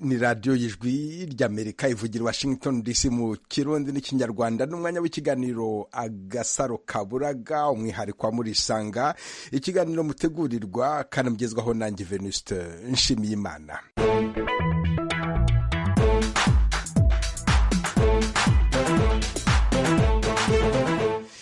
ni radiyo y'ijwi ry'amerika ivugira washington dc mu kirundi n'ikinyarwanda n'umwanya w'ikiganiro agasaro kaburaga umwihariko wa murisanga ikiganiro mutegurirwa kanamugezwaho nanjye venuste nshimiyimana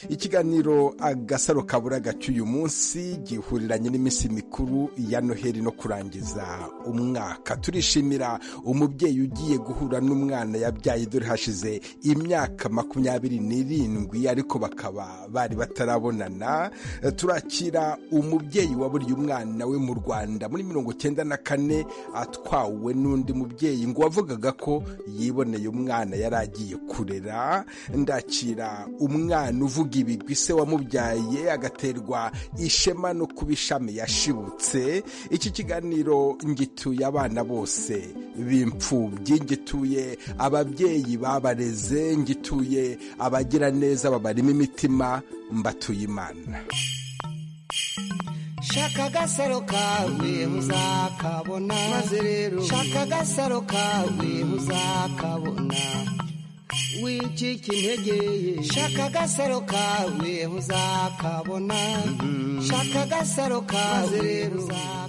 ikiganiro agasaro kaburaga cy'uyu munsi gihuriranye n'iminsi mikuru ya noheli no kurangiza umwaka turishimira umubyeyi ugiye guhura n'umwana yabyaye dore hashize imyaka makumyabiri n'irindwi ariko bakaba bari batarabonana turakira umubyeyi waburiye umwana we mu rwanda muri mirongo cyenda na kane atwawe n'undi mubyeyi ngo wavugaga ko yiboneye umwana yari agiye kurera ndakira umwana uvuga ibigwi se wamubyaye agaterwa ishema no kuba ishami yashibutse iki kiganiro ngituye abana bose b'imfubyi ngituye ababyeyi babareze ngituye abagira neza babarimo imitima mbatuye imana shaka agasaro kawe uzakabona maze rero shaka agasaro kawe uzakabona wicika intege shaka agasaro kawe uzakabona shaka agasaro kawe rero uzakabona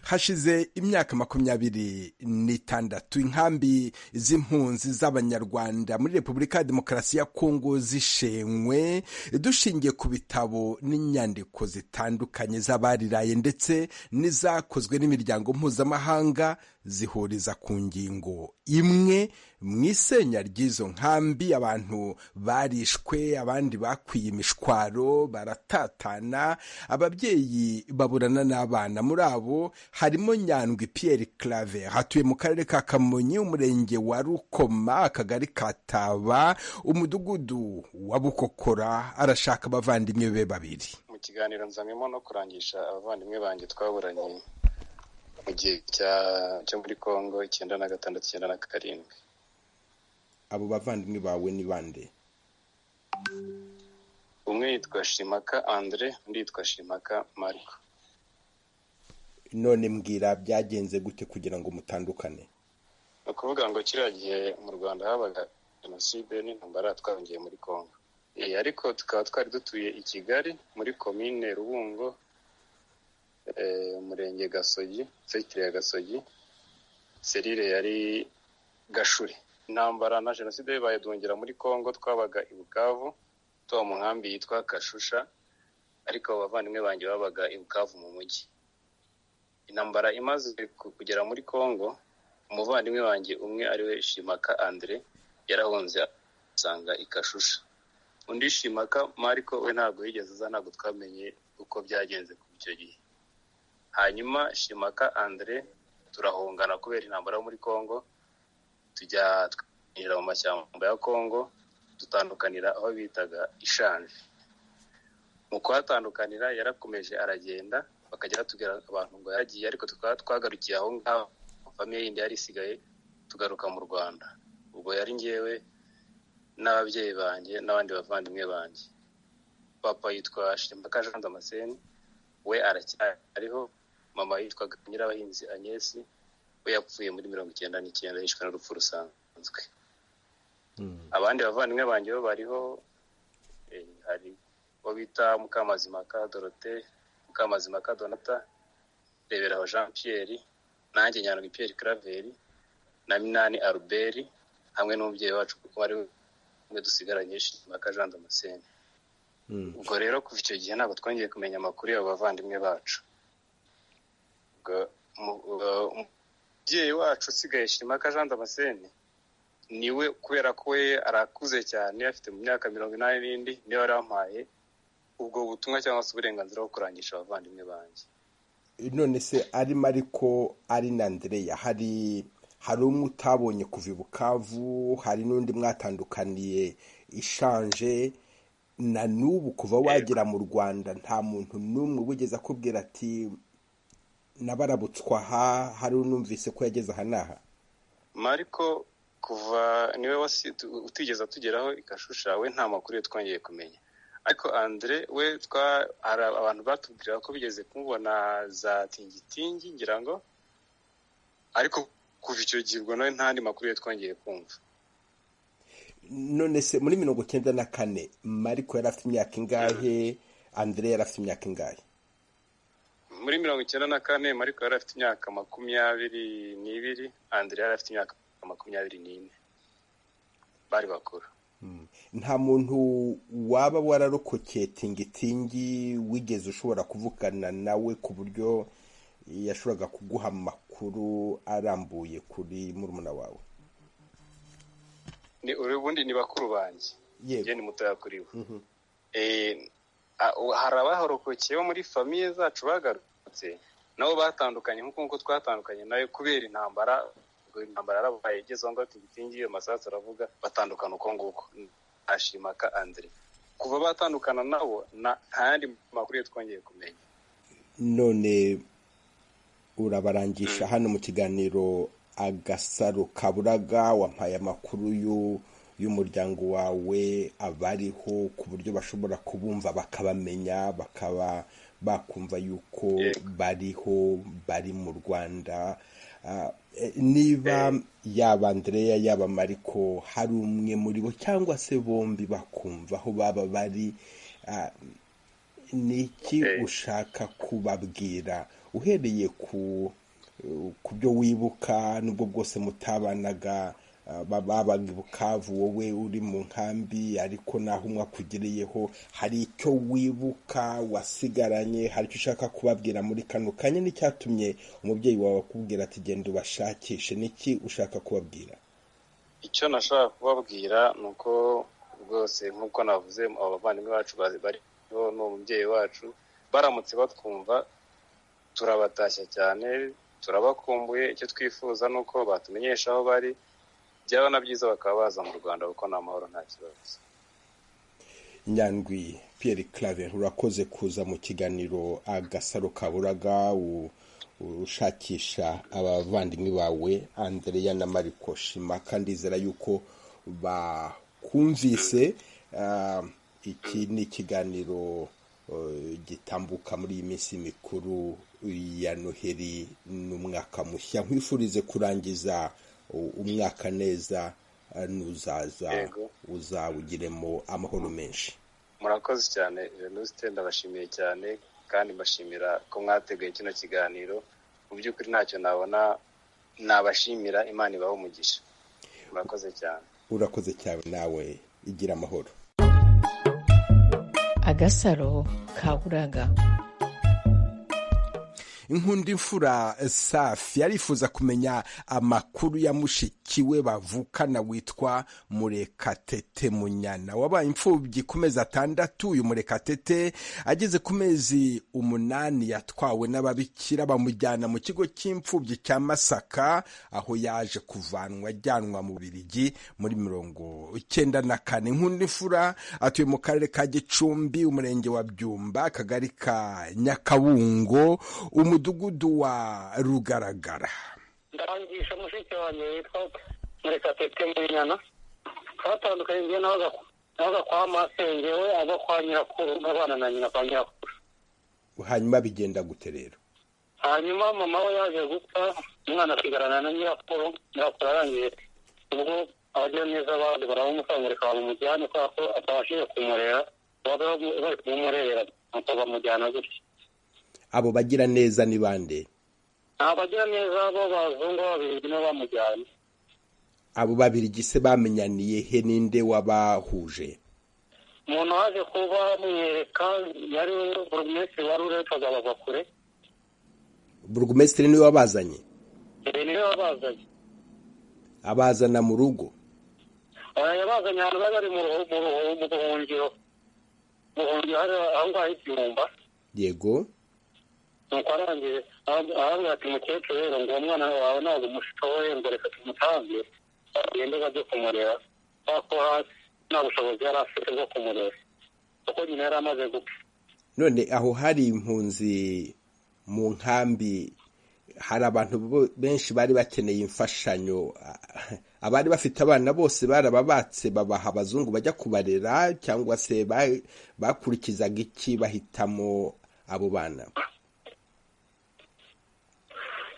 hashize imyaka makumyabiri n'itandatu inkambi z'impunzi z'abanyarwanda muri repubulika ya demokarasi ya kongo zishenywe dushingiye ku bitabo n'inyandiko zitandukanye z'abariraye ndetse n'izakozwe n'imiryango mpuzamahanga zihuriza ku ngingo imwe mu isenya ry'izo nkambi abantu barishwe abandi bakwiye imishwaro baratatana ababyeyi baburana n'abana muri abo harimo nyandwi Pierre Claver hatuye mu karere ka kamonyi umurenge wa rukoma akagari kataba umudugudu wa bukokora arashaka abavandimwe be babiri mu kiganiro nzamimo no kurangisha abavandimwe banjye twaburanye mu gihe cyo muri congo icyenda na gatandatu icyenda na karindwi abo bavandimwe bawe ni bande umwe yitwa shimaka andre undi yitwa shimaka mariko none mbwira byagenze gute kugira ngo mutandukane ni ukuvuga ngo kiriya gihe mu rwanda habaga jenoside n'intambara twahungiye muri congo ariko tukaba twari dutuye i kigali muri komine rubungo umurenge gasogi sekitire ya gasogi serire yari gashure intambara na jenoside bibaye duhungira muri congo twabaga i bukavu tuba mu nkambi yitwa kashusha ariko abavandimwe banjye babaga i bukavu mu mujyi intambara imaze kugera muri congo umuvandimwe wanjye umwe ariwe shimaka andre yarahunze asanga i kashusha undi shimaka mariko we ntabwo yigeze aza ntabwo twamenye uko byagenze kuva icyo gihe hanyuma shimaka andre turahungana kubera intambara yo muri congo tujya twinjira mu mashyamba ya congo dutandukanira aho bitaga ishanje mu kuhatandukanira yarakomeje aragenda bakajya batubwira abantu ngo yaragiye ariko tukaba twagarukiye aho ngaho famiye yindi yari isigaye tugaruka mu rwanda ubwo yari ngewe n'ababyeyi banjye n'abandi bavandimwe banjye papa yitwa shimaka jean damascene we aracyariho mama yitwaga nyirabahinzi agnesi we yapfuye muri mirongo icyenda n'icyenda yishwe n'urupfu rusanzwe abandi bavandimwe banjye bo bariho hari uwo bita mukamazimaka dorote mukamazimaka donata reberaho jean pierre nanjye nyandwi pierre craveri na minani aruberi hamwe n'umubyeyi wacu kuko ari we dusigaranye shimaka jean damascene ubwo rero kuva icyo gihe ntabwo twongeye kumenya amakuru y'abo bavandimwe bacu umubyeyi wacu usigaye shimaka jean damascene niwe kubera ko we arakuze cyane afite mu myaka mirongo inani n'indi niwe yarampaye ubwo butumwa cyangwa se uburenganzira bwo kurangisha abavandimwe banjye none se arimo ariko ari na ndereya hari hari umwe utabonye kuva i bukavu hari n'undi mwatandukaniye ishanje na n'ubu kuva wagera mu rwanda nta muntu n'umwe wigeze akubwira ati nabarabutswa aha hari unumvise ko yageze aha n'aha mariko kuva niwe utigeze atugeraho ikashusha we nta makuru ye twongeye kumenya ariko andre we hari abantu batubwira ko bigeze kumubona za tingitingi ngira ngo ariko kuva icyo gihe ubwo nawe nta makuru ye twongeye kumva none se muri mirongo icyenda na kane mariko yari afite imyaka ingahe andire yari afite imyaka ingahe muri mirongo icyenda na kane mariko yari afite imyaka makumyabiri n'ibiri andire yari afite imyaka makumyabiri n'ine bari bakuru nta muntu waba wararokokeye tingitingi wigeze ushobora kuvugana nawe ku buryo yashoboraga kuguha amakuru arambuye kuri murumuna wawe ni ubundi ni bakuru banjye Yego. njye ni mutoya kuri bo Eh, a- u- hari abaharokokeyeho muri famiye zacu bagarutse nabo batandukanye nk'uko nk'uko twatandukanye nayo kubera intambara ubwo intambara yarabaye igeze aho ngaho tingitingi iyo masasu aravuga batandukana uko nguko ashimaka andire kuva batandukana nabo na- nta yandi makuru ye twongeye kumenya none urabarangisha hano mu kiganiro agasaro kaburaga wampaye amakuru y'u- y'umuryango wawe abariho ku buryo bashobora kubumva bakabamenya bakaba bakumva yuko Yego. bariho bari mu rwanda Ah, eh, niba yaba andreya yaba mariko hari umwe muri bo cyangwa se bombi bakumva aho baba bari ah, ni iki Eh. ushaka kubabwira uhereye ku ku byo wibuka nubwo bwose mutabanaga ah, ba- babaga i bukavu wowe uri mu nkambi ariko naho umwe akugiriyeho hari icyo wibuka wasigaranye hari icyo ushaka kubabwira muri kano kanya n'icyatumye umubyeyi wawe akubwira ati genda ubashakishe niki ushaka kubabwira icyo nashaka kubabwira ni uko rwose nk'uko navuze abo bavandimwe bacu bari bariho ni umubyeyi wacu baramutse batwumva turabatashya cyane turabakumbuye icyo twifuza ni uko batumenyesha aho bari byaba na byiza bakaba baza mu rwanda kuko ni amahoro nta kibazo nyandwi Pierre Claver urakoze kuza mu kiganiro agasaro kaburaga u- ushakisha abavandimwe bawe Andrea na Mariko Shima kandi ndizera yuko bakumvise Ah, iki ni ikiganiro eh, gitambuka muri iyi minsi mikuru ya Noheli n'umwaka mushya nkwifurize kurangiza u- umwaka neza eh, n'uzaza Yego. uzawugiremo amahoro menshi murakoze cyane venuste ndabashimiye cyane kandi mbashimira ko mwateguye kino kiganiro mu by'ukuri ntacyo nabona nabashimira imana ibahe umugisha murakoze cyane urakoze cyane nawe igira amahoro agasaro kaburaga inkundi imfura safi arifuza kumenya amakuru ya mushiki we bavukana witwa murekatete munyana wabaye imfubyi ku mezi atandatu uyu murekatete ageze ku mezi umunani yatwawe n'ababikira bamujyana mu kigo cy'imfubyi cya masaka aho yaje kuvanwa ajyanwa mu birigi muri mirongo icyenda na kane inkundi imfura atuye mu karere ka gicumbi umurenge wa byumba akagari ka nyakabungo umudugudu wa rugaragara ndarangisha mushiki wanjye witwa murekatete munyana twatandukanye njye nabaga nabaga kwa masenge we ava kwa nyirakuru n'abana na nyina kwa nyirakuru hanyuma bigenda gute rero hanyuma mama we yaje gupfa umwana asigarana na nyirakuru nyirakuru arangiye ubwo abagira neza abandi baramukamurika bamumujyane kubera ko atabashije kumurera baba bari kumumurera nuko bamujyana gutya abo bagira neza ni bande abagira neza bo bazungu babiri nibo bamujyanye abo babiri gise bamenyaniye he ninde wabahuje umuntu waje kuba bamwereka yari burugumesitiri wari uretwaga bagakure burugumesitiri niwe wabazanye ibi niwe wabazanye abazana mu rugo aya yabazanye ahantu bari bari mu ruhu- mu ruhu- mu buhungiro mu buhungiro hari aho ngaho igihumba yego nuko arangije ara- arabwira ati mukecuru rero ngo umwana wawe ntabwo umushoboye ngo reka tumutange agende bajye kumurera kubera ko hasi nta bushobozi yari afite bwo kumurera kuko nyina yari amaze gupfa none aho hari impunzi mu nkambi hari abantu bo- benshi bari bakeneye imfashanyo Ah, abari bafite abana bose barababatse babaha abazungu bajya kubarera cyangwa se ba- bakurikizaga iki bahitamo abo bana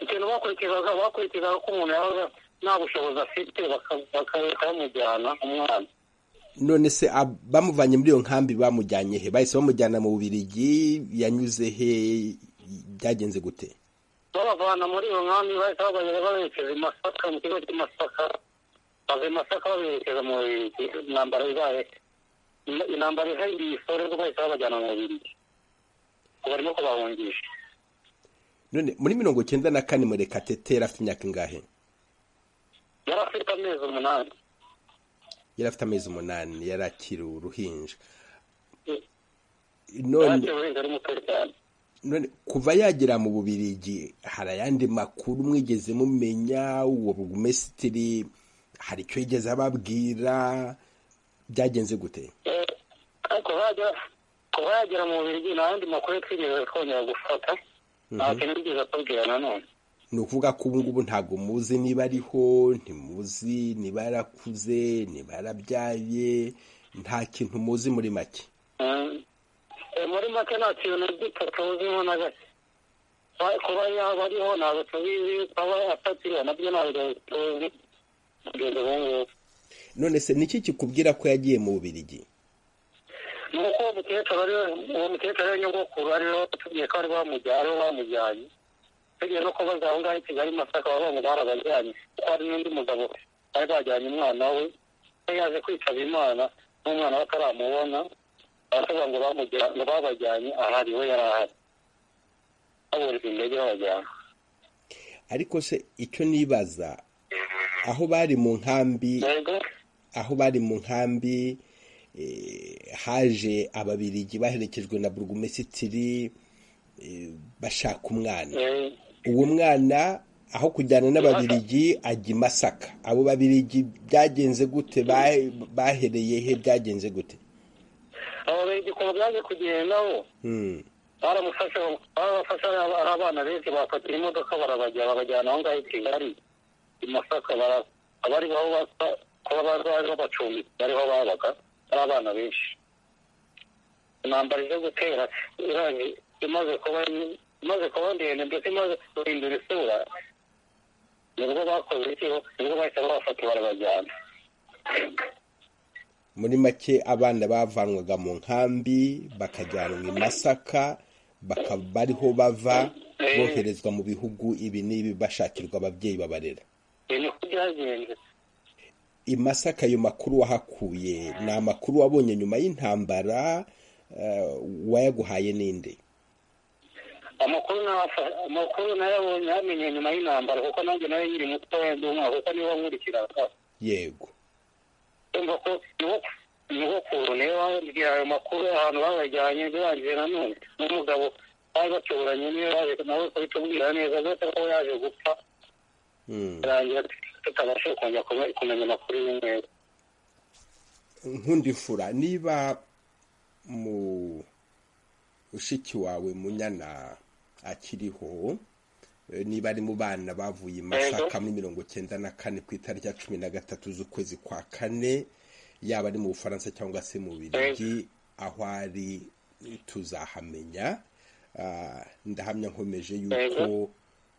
ikintu bakurikizaga bakurikizaga ko umuntu yabaga nta bushobozi afite bagahita bamujyana umwana none se ab- bamuvanye muri iyo nkambi bamujyanye he bahise bamujyana mu bubirigi yanyuze he byagenze gute babavana muri iyo nkambi bahita babageza baberekeza i masaka mu kigo cy'i masaka bava i masaka baberekeza mu Bubiligi intambara ibaye intambara ihari isorezwa bahita babajyana mu Bubiligi ubu barimo kubahungisha none muri mirongo cyenda na kane murekatete yari afite imyaka ingahe yari afite amezi umunani yari afite amezi umunani yari akiri uruhinja yari none akiri uruhinja ari muto cyane none kuva yagera mu bubirigi hari ayandi makuru mwigeze mumenya uwo burugumesitiri hari icyo yigeze ababwira byagenze gute Eh, ariko bajya kuba yagera mu Bubiligi nta yandi makuru twigeze twongera gufata nta kintu yigeze atubwira nanone ni ukuvuga ko ubu ngubu ntabwo muzi niba ariho ntimuzi niba yarakuze niba yarabyaye nta kintu muzi muri make Mm. Eh, muri make nta kintu gito tuziho na gake Ba- kuba yaba ariho ntabwo tubizi kuba atakiriho nabyo ntabwo tuzi kugeza ubu ngubu none se niki kikubwira ko yagiye mu bubirigi ni uko uwo mukecuru ariwe uwo mukecuru ariwe nyogokuru ariwe watubwiye ko ari bamujyanye ariwe bamujyanye tugiye no kubaza aho ngaho i kigali masaka baba bamugara abajyanye kuko hari n'undi mugabo bari bajyanye umwana we yari yaje kwitaba imana n'umwana we ataramubona baravuga ngo bamujya- ngo babajyanye ahari we yari ahari baburira indege babajyana ariko se icyo nibaza aho bari mu nkambi yego aho bari mu nkambi eh, haje ababirigi baherekejwe na burugumesitiri eh, bashaka umwana eh, uwo mwana aho kujyana n'ababirigi ajya i masaka abo babirigi byagenze gute Ba- bahereye he byagenze gute abo bigi kuva byaje kugenda bo Hmm. baramufashe barabafashe ari- ari abana benshi bafatira imodoka barabajya babajyana aho ngaho i kigali i masaka bara- abari aho basa- kuba bari baje babacumbi bariho babaga ari abana benshi intambara ije gutera irangi imaze kuba imaze kuba ndende mbese imaze guhindura isura nibwo bakoze iki nibwo bahita babafata barabajyana muri make abana bavanwaga mu nkambi bakajyanwa i masaka bakaba bariho bava boherezwa mu bihugu ibi n'ibi bashakirwa ababyeyi babarera ibi niko byagenze i Masaka ayo makuru wahakuye ni amakuru wabonye nyuma y'intambara eh, wayaguhaye n'indi amakuru nafa- amakuru nayabonye yamenye nyuma y'intambara kuko nanjye nayo nyiri mutoya ndi umwaka kuko niwe wankurikiraga yego ndumva ko niwo nyogokuru niwe wambwira ayo makuru ahantu babajyanye birangiye nanone n'umugabo bari baturanye niwe yaje nawe kubitubwira neza byose ko yaje gupfa Mm. birangira tutabashe kongera kume- kumenya amakuru y'umweru nkundi fura niba mu ushiki wawe munyana akiriho eh, niba ari mu bana bavuye i masaka muri mirongo cyenda na kane ku itariki ya cumi na gatatu z'ukwezi kwa kane yaba ari mu bufaransa cyangwa se mu birigi aho ari tuzahamenya Ah, ndahamya nkomeje yuko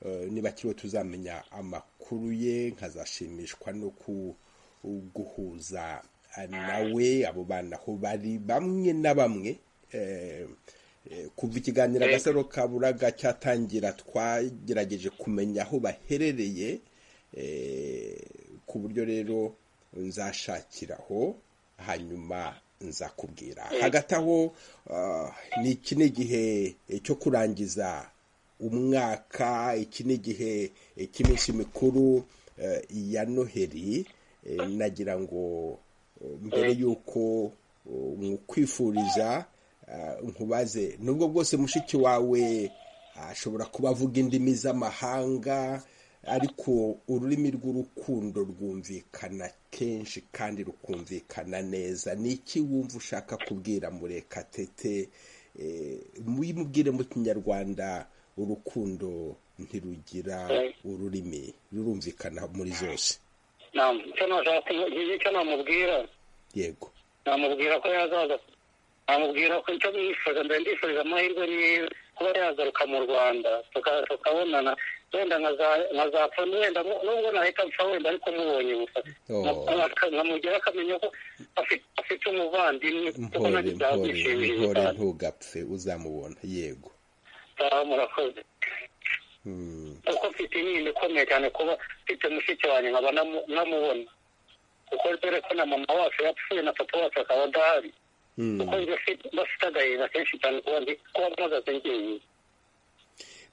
eh, niba akiriho tuzamenya amakuru ye nkazashimishwa no ku guhuza nawe abo bana aho bari bamwe na bamwe eh, eh, kuva ikiganiro Yego. agasaro ka buraga cyatangira twagerageje kumenya aho baherereye eh, ku buryo rero nzashakiraho hanyuma nzakubwira hagati aho ah, ni iki ni igihe cyo kurangiza umwaka iki ni igihe cy'iminsi mikuru eh, ya noheri eh, nagira ngo eh, mbere y'uko nkwifuriza nkubaze nubwo bwose mushiki wawe ashobora kuba avuga indimi z'amahanga ariko ururimi rw'urukundo rwumvikana kenshi kandi rukumvikana neza ni iki wumva ushaka kubwira murekatete Eh, mubimubwire mu kinyarwanda urukundo ntirugira ururimi rurumvikana muri zose Nam, icyo nashaka kumu- icyo namubwira yego namubwira ko yazaza namubwira ko icyo mwifuriza mbere ndifuriza amahirwe ni kuba yagaruka mu rwanda tuka- tukabonana wenda nkaza- nkazapfa wenda mu- nubwo nahita mpfa wenda ariko mubonye gusa Oh. nkamugera akamenya ko afite afite umuvandimwe kuko mpore nacyo mpore byamushimishije mpore cyane ntugapfe uzamubona yego Ah, murakoze Mm. kuko mfite inkingi ikomeye cyane kuba mfite mushiki wanjye nkaba namu- namubona kuko dore ko na mama wacu yapfuye na papa wacu akaba adahari Mm. kuko njye mfite- bafite agahinda kenshi cyane kuba ndi kuba mpagaze ngenyine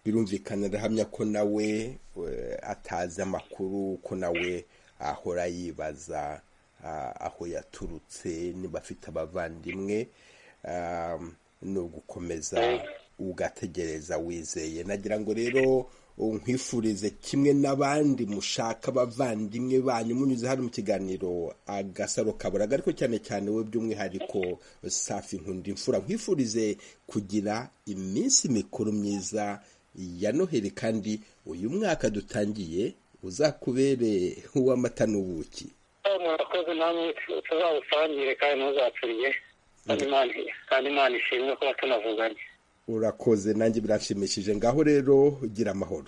birumvikana ndahamya ko nawe eh, atazi amakuru ko nawe ahora yibaza ah, aho yaturutse niba afite abavandimwe um, ni ugukomeza ugategereza wizeye nagira ngo rero uh, nkwifurize kimwe n'abandi mushaka abavandimwe banyu munyuze hano mu kiganiro agasaro kaburaga ariko cyane cyane we by'umwihariko safi nkunda imfura nkwifurize kugira iminsi mikuru myiza ya noheli kandi uyu mwaka dutangiye uzakubere uw'amata n'ubuki Ah, murakoze namwe tuzawusangire kandi ntuzacurye kandi Imana- kandi imana ishimwe kuba tunavuganye urakoze nanjye biranshimishije ngaho rero ugira amahoro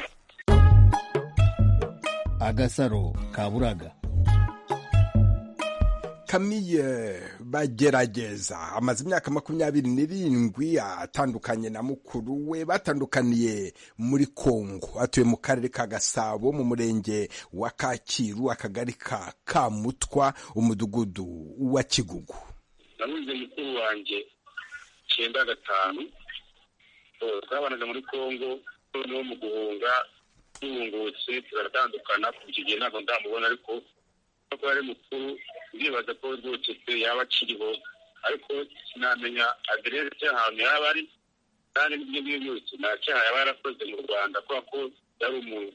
agasaro kaburaga kamiye bagerageza amaze imyaka makumyabiri n'irindwi atandukanye na mukuru we batandukaniye muri kongo atuye mu karere ka gasabo mu murenge wa kacyiru akagari ka kamutwa umudugudu wa kigugu nanuze mukuru wanjye icyenda gatanu Eh, twabanaga muri congo noneho mu guhunga duhungutse turatandukana kuva igihe ntabwo ndamubona ariko kuko ari mukuru ndibaza ko rwocetse yaba akiriho ariko sinamenya aderesi cy'ahantu yaba ari kandi n'ibyo ngibyo byose nta cyaha yaba yarakoze mu rwanda kubera ko yari umuntu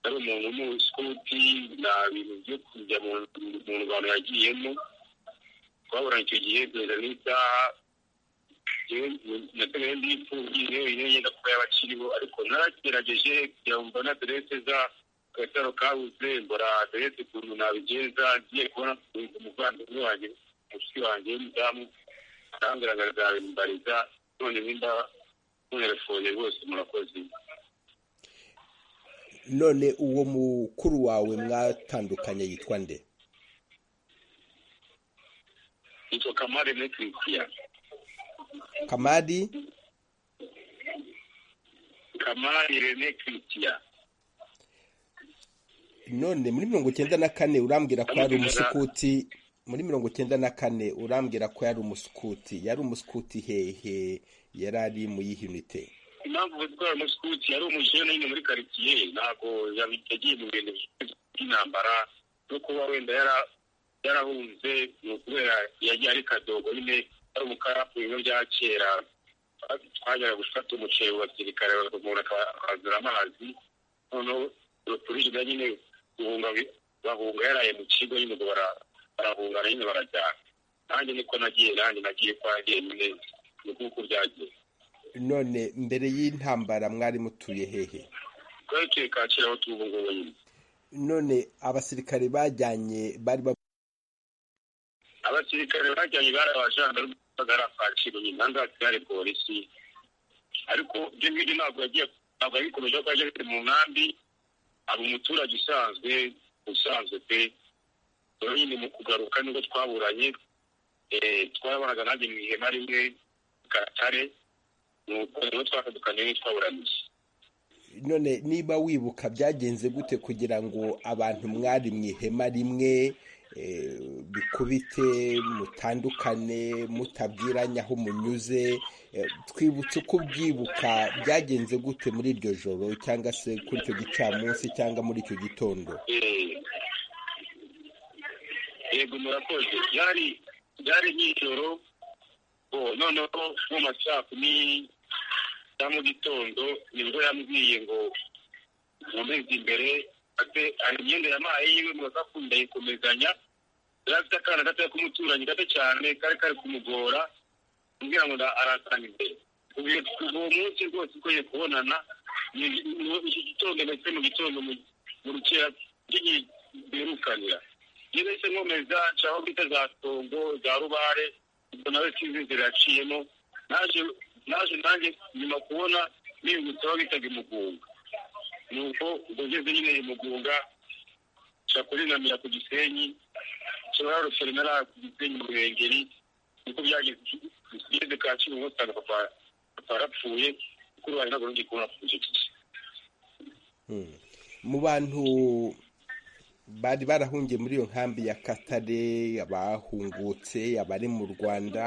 yari umuntu w'umusukuti nta bintu byo kujya mu mu rwanda yagiyemo twaburanye icyo gihe kugeza n'isaha nategaye ndipfubyi wenyine yenda kuba yaba akiriho ariko naragerageje kugira ngo mbone aderese za gataro kabuze mbora aderese ukuntu nabigenza ngiye kubona umuvandimwe wanjye mushiki wanjye w'umudamu arangaragara bimbariza none nimba munerefone rwose murakoze none uwo mukuru wawe mwatandukanye yitwa nde yitwa kamare muri christian kamari kamari rene christian none muri mirongo icyenda na kane urambwira ko yari umusukuti muri mirongo icyenda na kane urambwira ko yari umusukuti yari umusukuti hehe yari ari mu yihe unite impamvu gutwara umusukuti yari umujene nyine muri karitsiye ntabwo yagiye mu bintu by'intambara no kuba wenda yara- yarahunze ni ukubera yagiye ari kadogo nyine ari umukarapu mu bya kera twajyaga gufata umuceri mu basirikare umuntu akazura amazi noneho turishyiga nyine guhunga bi- bahunga yaraye mu kigo nyine ubwo bara- barahungana nyine barajyana nanjye niko nagiye nanjye nagiye kwa nyine ni uko byagiye none mbere y'intambara mwari mutuye hehe twari tuye kacyiru aho tuba ubungubu nyine none abasirikare bajyanye bari ba- abasirikare bajyanye bari abajandarume bagara kacyiru nyine aha ngaha hari polisi ariko ibyo ngibyo ntabwo yagiye ntabwo yabikomeje kuko yageze mu nkambi aba umuturage usanzwe usanzwe pe rero nyine mu kugaruka nibwo twaburanye eh, twabanaga nanjye mu ihema rimwe i gatare ni uko rero twakadukaniye twaburaniye none niba wibuka byagenze gute kugira ngo abantu mwari mu ihema rimwe eh, bikubite mutandukane mutabwiranye aho munyuze eh, twibutse uko ubyibuka byagenze gute muri iryo joro cyangwa se kuri icyo gicamunsi cyangwa muri icyo gitondo Eh, yego murakoze byari byari nk'ijoro oh, noneho mu ma saa kumi ya mu gitondo nibwo yambwiye ngo nkomeze imbere ate hari imyenda yampaye yiwe mu gakapu ndayikomezanya yari afite akana gatoya k'umuturanyi gato cyane kari kari kumugora kugira ngo nda- aratanga imbere kuva iyo- kuva uwo munsi rwose ukoye kubonana ni- ni- iki gitondo ndetse mu gitondo mu- mu rukera rw'ibirukanira iyo bahise nkomeza nshaka bita za tongo za rubare ubwo nawe sinzi inzira yaciyemo naje naje nanjye nyuma kubona bibutse aho bitaga imugunga nuko ubwo ngeze nyine imugunga nca kurinamira ku gisenyi nshobora rusorinara ku gisenyi mu ruhengeri niko byageze tugeze ka kibuno usanga papa papa yarapfuye mukuru wanjye ntabwo nongeye kubona icyo gihe mu bantu bari barahungiye muri iyo nkambi ya katare abahungutse abari mu rwanda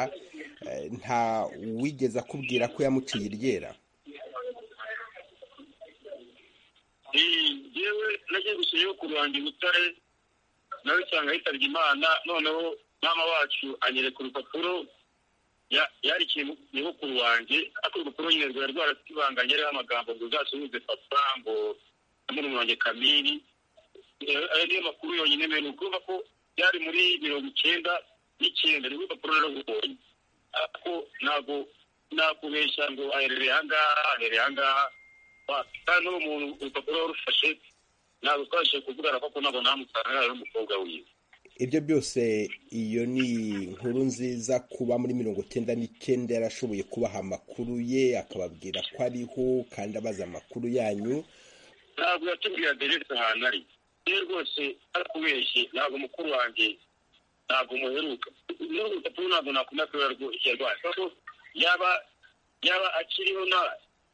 eh, nta wigeze akubwira ko yamuciye iryera yewe nagiye gusubiyeho ku ruhango butare nawe usanga yitabye imana noneho mama wacu anyereka urupapuro ya- yarikiye mu- nyogokuru wanjye ariko urupapuro nyine rwari rwaratibanganye ariho amagambo ngo uzasuhuze papa ngo murumuna wanjye kamiri Eh, ayo niyo makuru yonyine mbere ni ukuvuga ko byari muri mirongo icyenda n'icyenda ni urupapuro rurabonye ariko ntabwo nakubeshya ngo aherereye ahangaha aherereye ahangaha wapi kandi n'uwo muntu urupapuro warufashe ntabwo twabashije kuvugana kuko ntabwo namusanga ari umukobwa wiwe ibyo byose iyo ni inkuru nziza kuba muri mirongo icyenda n'icyenda yarashoboye kubaha amakuru ye akababwira ko ariho kandi abaza amakuru yanyu ntabwo yatubwiye aderesi ahantu ari iyo rwose arakubeshye ntabwo mukuru wanjye ntabwo muheruka n'urwo rupapuro ntabwo nakunda kubera rwo yarwaye kuko yaba yaba akiriho na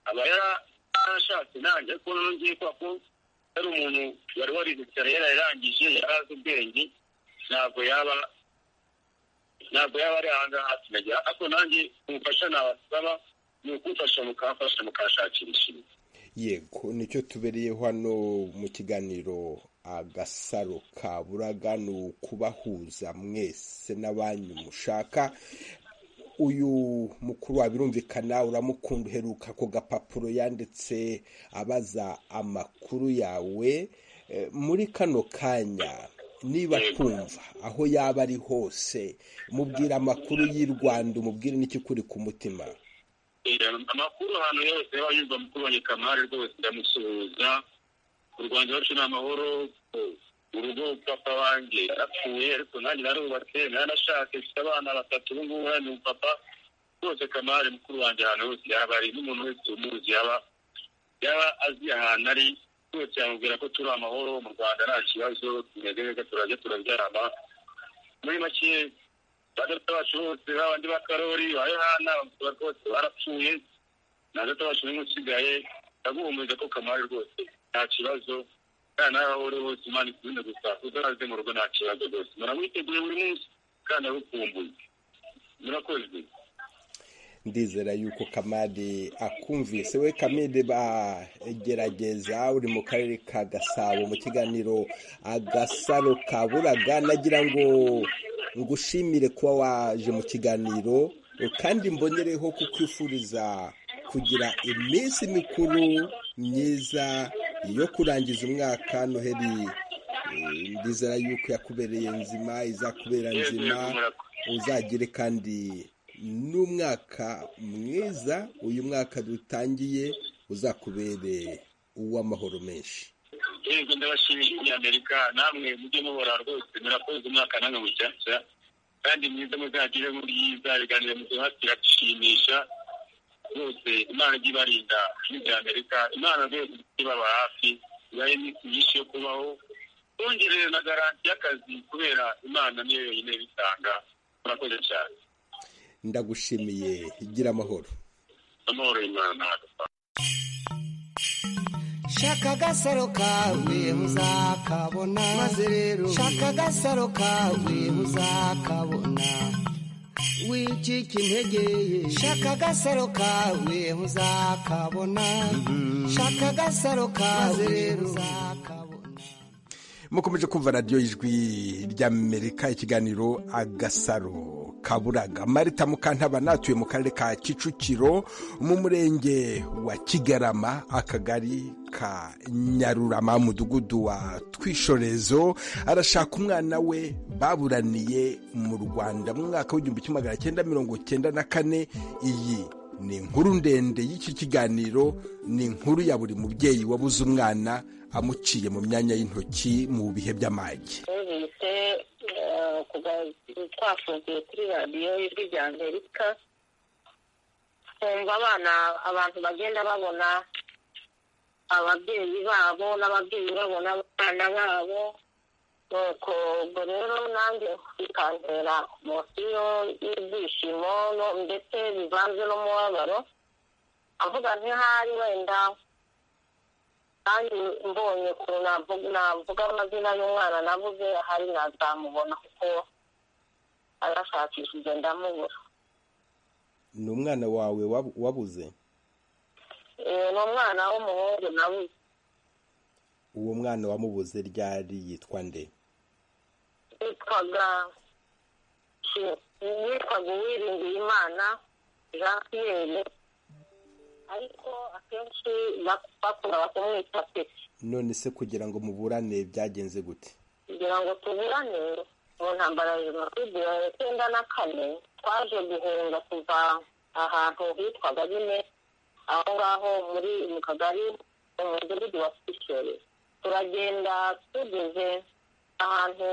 aba yara- yarashatse nanjye ariko noneho ngiye kubera ko yari umuntu wari warize cyane yarayirangije yari azi ubwenge ntabwo yaba ntabwo yaba ari ahangaha hafi nagira ariko nanjye umufasha nabasaba ni ukumfasha mukamfasha mukashakira ishimwe yego nicyo tubereye hano mu kiganiro agasaro ka buraga ni ukubahuza mwese n'abanyu mushaka uyu mukuru wabirumvikana uramukunda uheruka ku gapapuro yanditse abaza amakuru yawe Eh, muri kano kanya niba twumva aho yaba ari hose mubwira amakuru y'i rwanda umubwire n'ikikuri ku mutima Eh, amakuru ahantu yose yaba yumva mukuru wanjye kamari rwose ndamusuhuza u rwanda iwacu ni amahoro eh, urugo papa wanjye yarapfuye ariko nanjye narubatse naranashatse mfite abana batatu ubu ngubu hano ni papa rwose kamari mukuru wanjye ahantu hose yaba ari n'umuntu wese umuzi yaba yaba azi ahantu ari rwose yamubwira ko turi amahoro mu rwanda nta kibazo tumeze neza turajya turabyarama muri make ba data bacu bose babandi ba karori ba yohana bamusaba rwose barapfuye na data bacu n'umwe usigaye ndaguhumuriza ko kamari rwose nta kibazo kandi nawe aho uri hose imana ikunze gusa uzaraze mu rugo nta kibazo rwose muramwiteguye buri munsi kandi arukumbuye murakoze ndizera yuko kamade akumvise we kamade bagerageza uri mu karere ka gasabo mu kiganiro agasaro ka buraga nagira ngo ngushimire kuba waje mu kiganiro kandi mbonereho kukwifuriza kugira iminsi mikuru myiza yo kurangiza umwaka noheli Eh, ndizera yuko yakubereye nzima izakubera nzima uzagire kandi n'umwaka mwiza uyu mwaka dutangiye uzakubere uw'amahoro menshi yego ndabashimishije abanyamerika namwe mujye mubora rwose murakoze umwaka namwe mushyashya kandi mwiza muzagire mubyiza ibiganiro muduha biradushimisha rwose imana ijye ibarinda n'ibyamerika imana rwose ibaba hafi ibahe iminsi myinshi yo kubaho bongerere na garanti y'akazi kubera imana niyo yonyine bitanga murakoze cyane ndagushimiye gira amahoro amahoro y'imana shaka agasaro kawe muzakabona maze rero shaka agasaro kawe muzakabona wicika intege ye shaka agasaro kawe muzakabona shaka agasaro kawe muzakabona mukomeje kumva radiyo ijwi ry'amerika ikiganiro agasaro kaburaga marita mukantabana atuye mu karere ka kicukiro mu murenge wa kigarama akagari ka nyarurama mudugudu wa twishorezo arashaka umwana we baburaniye mu rwanda mu mwaka w'igihumbi kimwe magana cyenda mirongo cyenda na kane iyi ni inkuru ndende y'iki kiganiro ni inkuru ya buri mubyeyi wabuze umwana amuciye mu myanya y'intoki mu bihe by'amage bise kuva twafungiye kuri radiyo y'ijwi rya amerika kumva abana abantu bagenda babona ababyeyi babo n'ababyeyi babona abana babo nuko ubwo rero nanjye bikantera mosiyo y'ibyishimo no- ndetse bivanze n'umubabaro avuga ntihari wenda kandi mbonye ukuntu navuga navuga amazina y'umwana nabuze hari nazamubona kuko arashakishije ndamubura ni umwana wawe wabu- wabuze Eh, ni umwana w'umuhungu nabuze uwo mwana wamubuze ryari yitwa nde yitwaga Shi- yitwaga uwiringiye imana jean pierre ariko akenshi bak- bakundaga kumwita peti none se kugira ngo muburane byagenze gute kugira ngo tuburane mu ntambara ya jenoside ya icyenda na kane twaje guhunga kuva ahantu hitwaga nyine aho ngaho muri mu kagari mu mudugudu wa sikisheri turagenda tugeze ahantu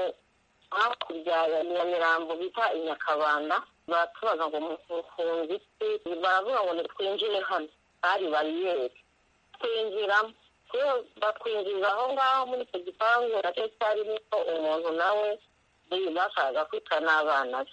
hakurya ya nyamirambo bita i nyakabanda baratubaza ngo mufunze iki baravuga ngo nitwinjire hano hari bariyeri twinjiramo iyo batwinjiza aho ngaho muri icyo gipangu nacyo cyarimo umuntu nawe uyu bashakaga kwita n'abana be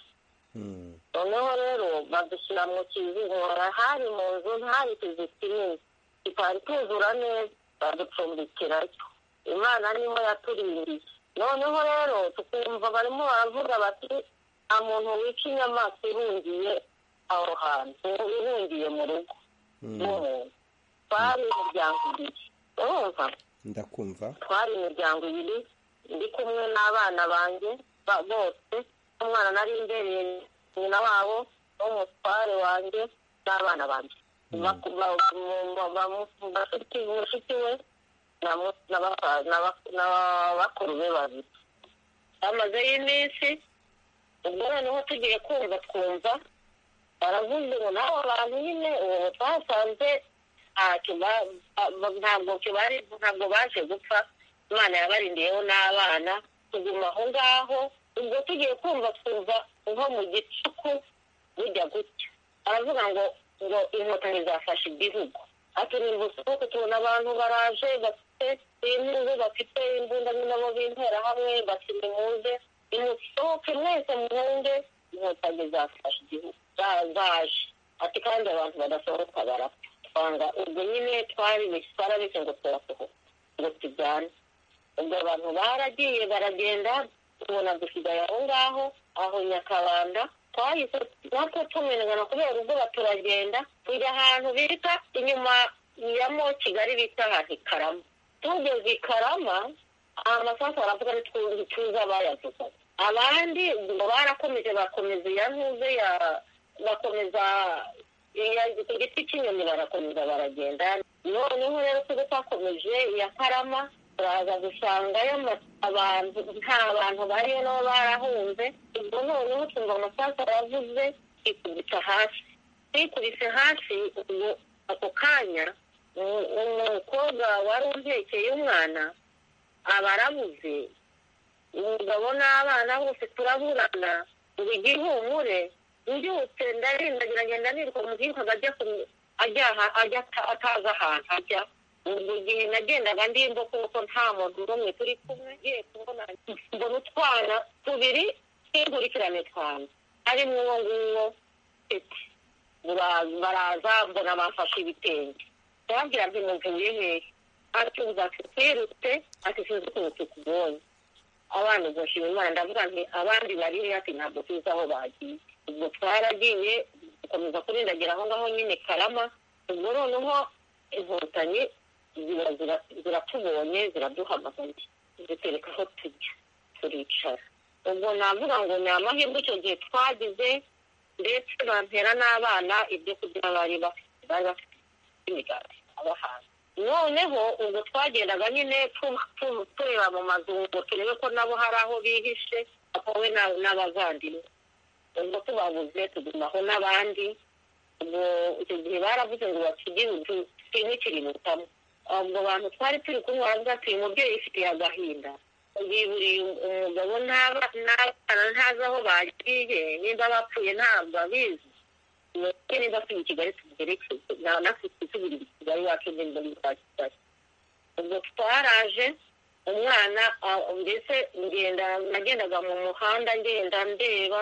Hmm. noneho rero badushyira mu kizingora hari mu nzu ntari ikizu kinini kitari cyuzura neza baducumbikira ariko imana niho yaturindiye noneho rero tukumva barimo baravuga bati nta muntu wica inyamaswa irungiye aho hantu irungiye mu rugo rw'umuntu twari imiryango ibiri urumva ndakumva twari imiryango ibiri ndi kumwe n'abana banjye ba- bose umwana nari imbereye nyina wabo n'umutware wanjye n'abana banjye Baku- ba- mu- ba- ba- bafite- mushiki we na mu- na basa- na bak- na bakuru be babiri hamazeyo iminsi ubwo noneho tugiye kumva twumva baravuze ngo nabo bantu nyine uwo twasanze ntacyo ba- ba- ba- ntabwo kibari ntabwo baje gupfa imana yabarindiyeho n'abana tuguma aho ngaho ubwo tugiye kumva twumva nko mu gicuku bijya gutya aravuga ngo ngo inkotanyi zafashe igihugu ati ni ubusuku tubona abantu baraje bafite impundu bafite imbunda n'abo b'interahamwe bati nimuze nimusohoke mwese mwunge inkotanyi zafashe igihugu za- zaje ati kandi abantu badasohoka barapfa twanga ubwo nyine twari twarabise ngo turasohoka ngo tujyane ubwo abantu baragiye baragenda tubona dusigaye aho ngaho aho nyakabanda twahise natwe tumenagana kubera ubwoba turagenda tujya ahantu bita inyuma ya mo kigali bita ahantu i karama tugeze i karama amasasu aravuga ari twumva ituza bayavuga abandi ngo barakomeje bakomeza iya ntuze ya bakomeza iya- ku giti cy'inyoni barakomeza baragenda noneho rero tujye twakomeje iya karama turaza gusangayo ama- abantu nta bantu bariyo nabo barahunze ubwo noneho twumva amasasu aravuze ikubita hasi twikubise hasi ubwo ako kanya umu- umukobwa wari umpekeye umwana aba arabuze umugabo n'abana bose turaburana ngo igihe ihumure mbyutse ndarindagira ngenda nirwa umuhinkaga ajya ku- ajyaha ajya ata- atazi ahantu ajya ubwo igihe nagendaga ndimbo kuko nta muntu n'umwe turi kumwe ngiye kubona mbona utwana tubiri tw'inkurikirane twana harimo uwo nguwo eti Bara- baraza mbona bafashe ibitenge ndababwira nti muvuye hehe ati ubu twirutse ati sinzi ukuntu tukubonye abana ubwo nshima imana ndavuga nti abandi bari he ati ntabwo tuzi aho bagiye ubwo twaragiye dukomeza kurindagira aho ngaho nyine karama ubwo noneho inkotanyi ziba- zira- ziratubonye ziraduhamagaye zitereka aho tujya turicara ubwo navuga ngo ni amahirwe icyo gihe twagize ndetse bantera n'abana ibyo kurya bari bafite bari bafite imigati abahanzi noneho ubwo twagendaga nyine tu- tu- tureba mu mazu ngo turebe ko nabo hari aho bihishe aho we na- n'abavandimwe ubwo tubabuze tugumaho n'abandi ubwo icyo gihe baravuze ngo bakigire twimikirimutamwe ubwo bantu twari turi kumwe baravuga ati uyu mubyeyi yifitiye agahinda yiburiye umugabo n'aba- n'abana ntazi aho bagiye nimba bapfuye ntabwo abizi neza ko iyi kigali tugeretse natwe twitugirira kigali iwacu ngenda muri kwa kigali ubwo twaraje umwana ah, mbese ngenda nagendaga mu muhanda ngenda ndeba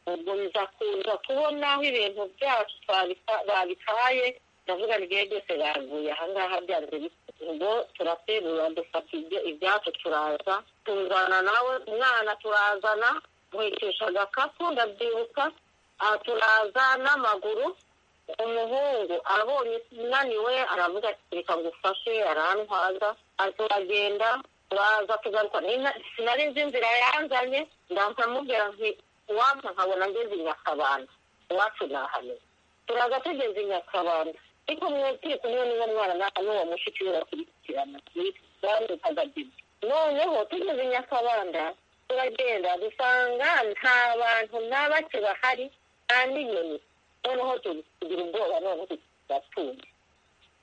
ubwo nza kuza kubona aho ibintu byacu twabita- babitaye ndavuga ngo igihe byose baguye ahangaha byanze bite." ubwo turaterura dufata ibya- ibyacu turaza tuzana nawe umwana turazana muhekesha agakapu ndabyibuka aha turaza n'amaguru umuhungu abonye unaniwe aravuga ati reka ngufashe arantwaza aha turagenda turaza tugaruka Nina- sinari nzi inzira yanzanye ndahita mubwira nti uwampa nkabona ngeze i nyakabanda iwacu nahamenya turaza tugeze i nyakabanda ariko mwe turi kumwe n'uwo mwana na- n'uwo mushiki we bakurikirana bamwitaga bibi noneho tugeze i nyakabanda turagenda dusanga nta bantu na bake bahari nta n'inyoni noneho tu- tugira ubwoba noneho turatunga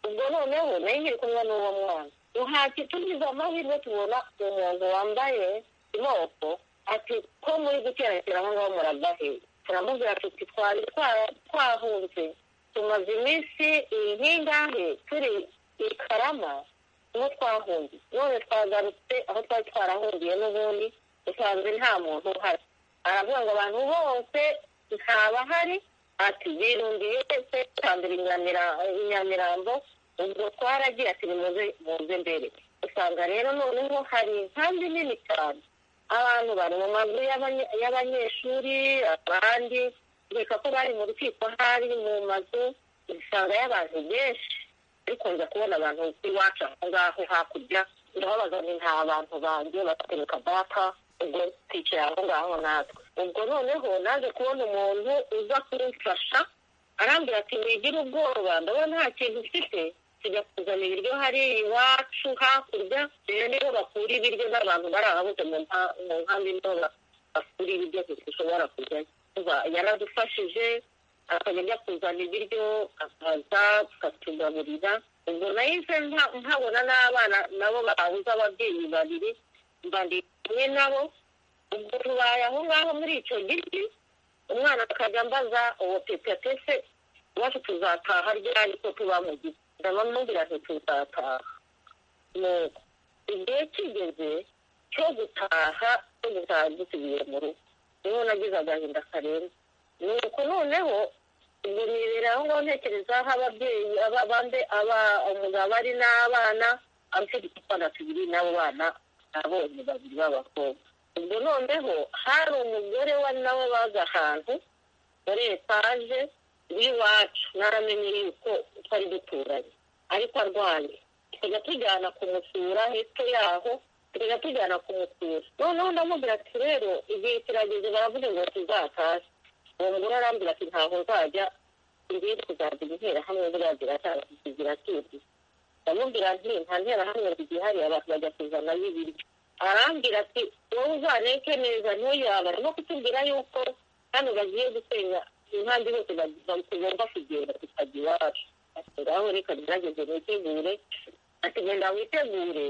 ubwo noneho nayo nkiri kumwe n'uwo mwana duhati tugize amahirwe tubona umuntu wambaye imoko ati ko muri guterateramo aho ngaho muragaheye turamubwira tuti twari twa- twahunze tumaze iminsi ihingahe turi i karama niho twahungiye none twagarutse aho twari twarahungiye n'ubundi dusanze nta muntu uhari aravuga ngo abantu bose ntabahari ati birundiye se twambere i Nyamira- i nyamirambo ubwo twaragiye ati nimuze muze mbere usanga rero noneho hari inkambi nini cyane abantu bari mu mazu y'abanye- y'abanyeshuri abandi reka ko bari mu rukiko hari mu mazu usanga y'abantu benshi ariko nza kubona abantu iwacu aho ngaho hakurya ndababaza ngo nta bantu banjye batereka data ubwo twicara aho ngaho natwe ubwo noneho naje kubona umuntu uza kumfasha arambwira ati wigire ubwoba ndabona nta kintu ufite tujya kuzana ibiryo hariya iwacu hakurya rero niho bakura ibiryo n'abantu bari ahabuze mu nta- mu nkambi niho ba- bakura ibiryo dushobora kujyayo Umva, yaradufashije akajya ajya kuzana ibiryo akaza tukatugaburira ubwo nahise nta- ntabona n'abana nabo babuze ababyeyi babiri mbandi kumwe nabo ubwo tubaye aho ngaho muri icyo giti umwana akajya ambaza uwo pepe se iwacu tuzataha ryari ko tuba mu giti ndabamubwira nti tuzataha nuko igihe kigeze cyo gutaha cyo gutaha dusubiye mu rugo niho nagize agahinda karenze nuko noneho ubwo nibera aho ngaho ntekereza aho ababyeyi aba- bande aba umugabo ari n'abana abafite utwana tubiri n'abo bana nabonye babiri b'abakobwa ubwo noneho hari umugore wa nawe bazi ahantu muri etaje w'iwacu naramenye yuko twari duturanye ariko arwaye tukajya tujyana kumusura hepfo yaho tukajya tujyana kumusura noneho ndamubwira ati rero igihe kirageze baravuze ngo tuzatahe uwo mugore arambwira ati ntabwo nzajya ngiye kuzajya interahamwe buriya ziratangira tuzi ndamubwira nti nta nterahamwe zigihariye abantu bajya kuzanayo ibiryo arambwira ati wowe uzaneke neza ntuyaba arimo kutubwira yuko hano bagiye gusenya impande hose tugomba kugenda tukajya iwacu ati ngaho reka gerageze nitegure ati genda witegure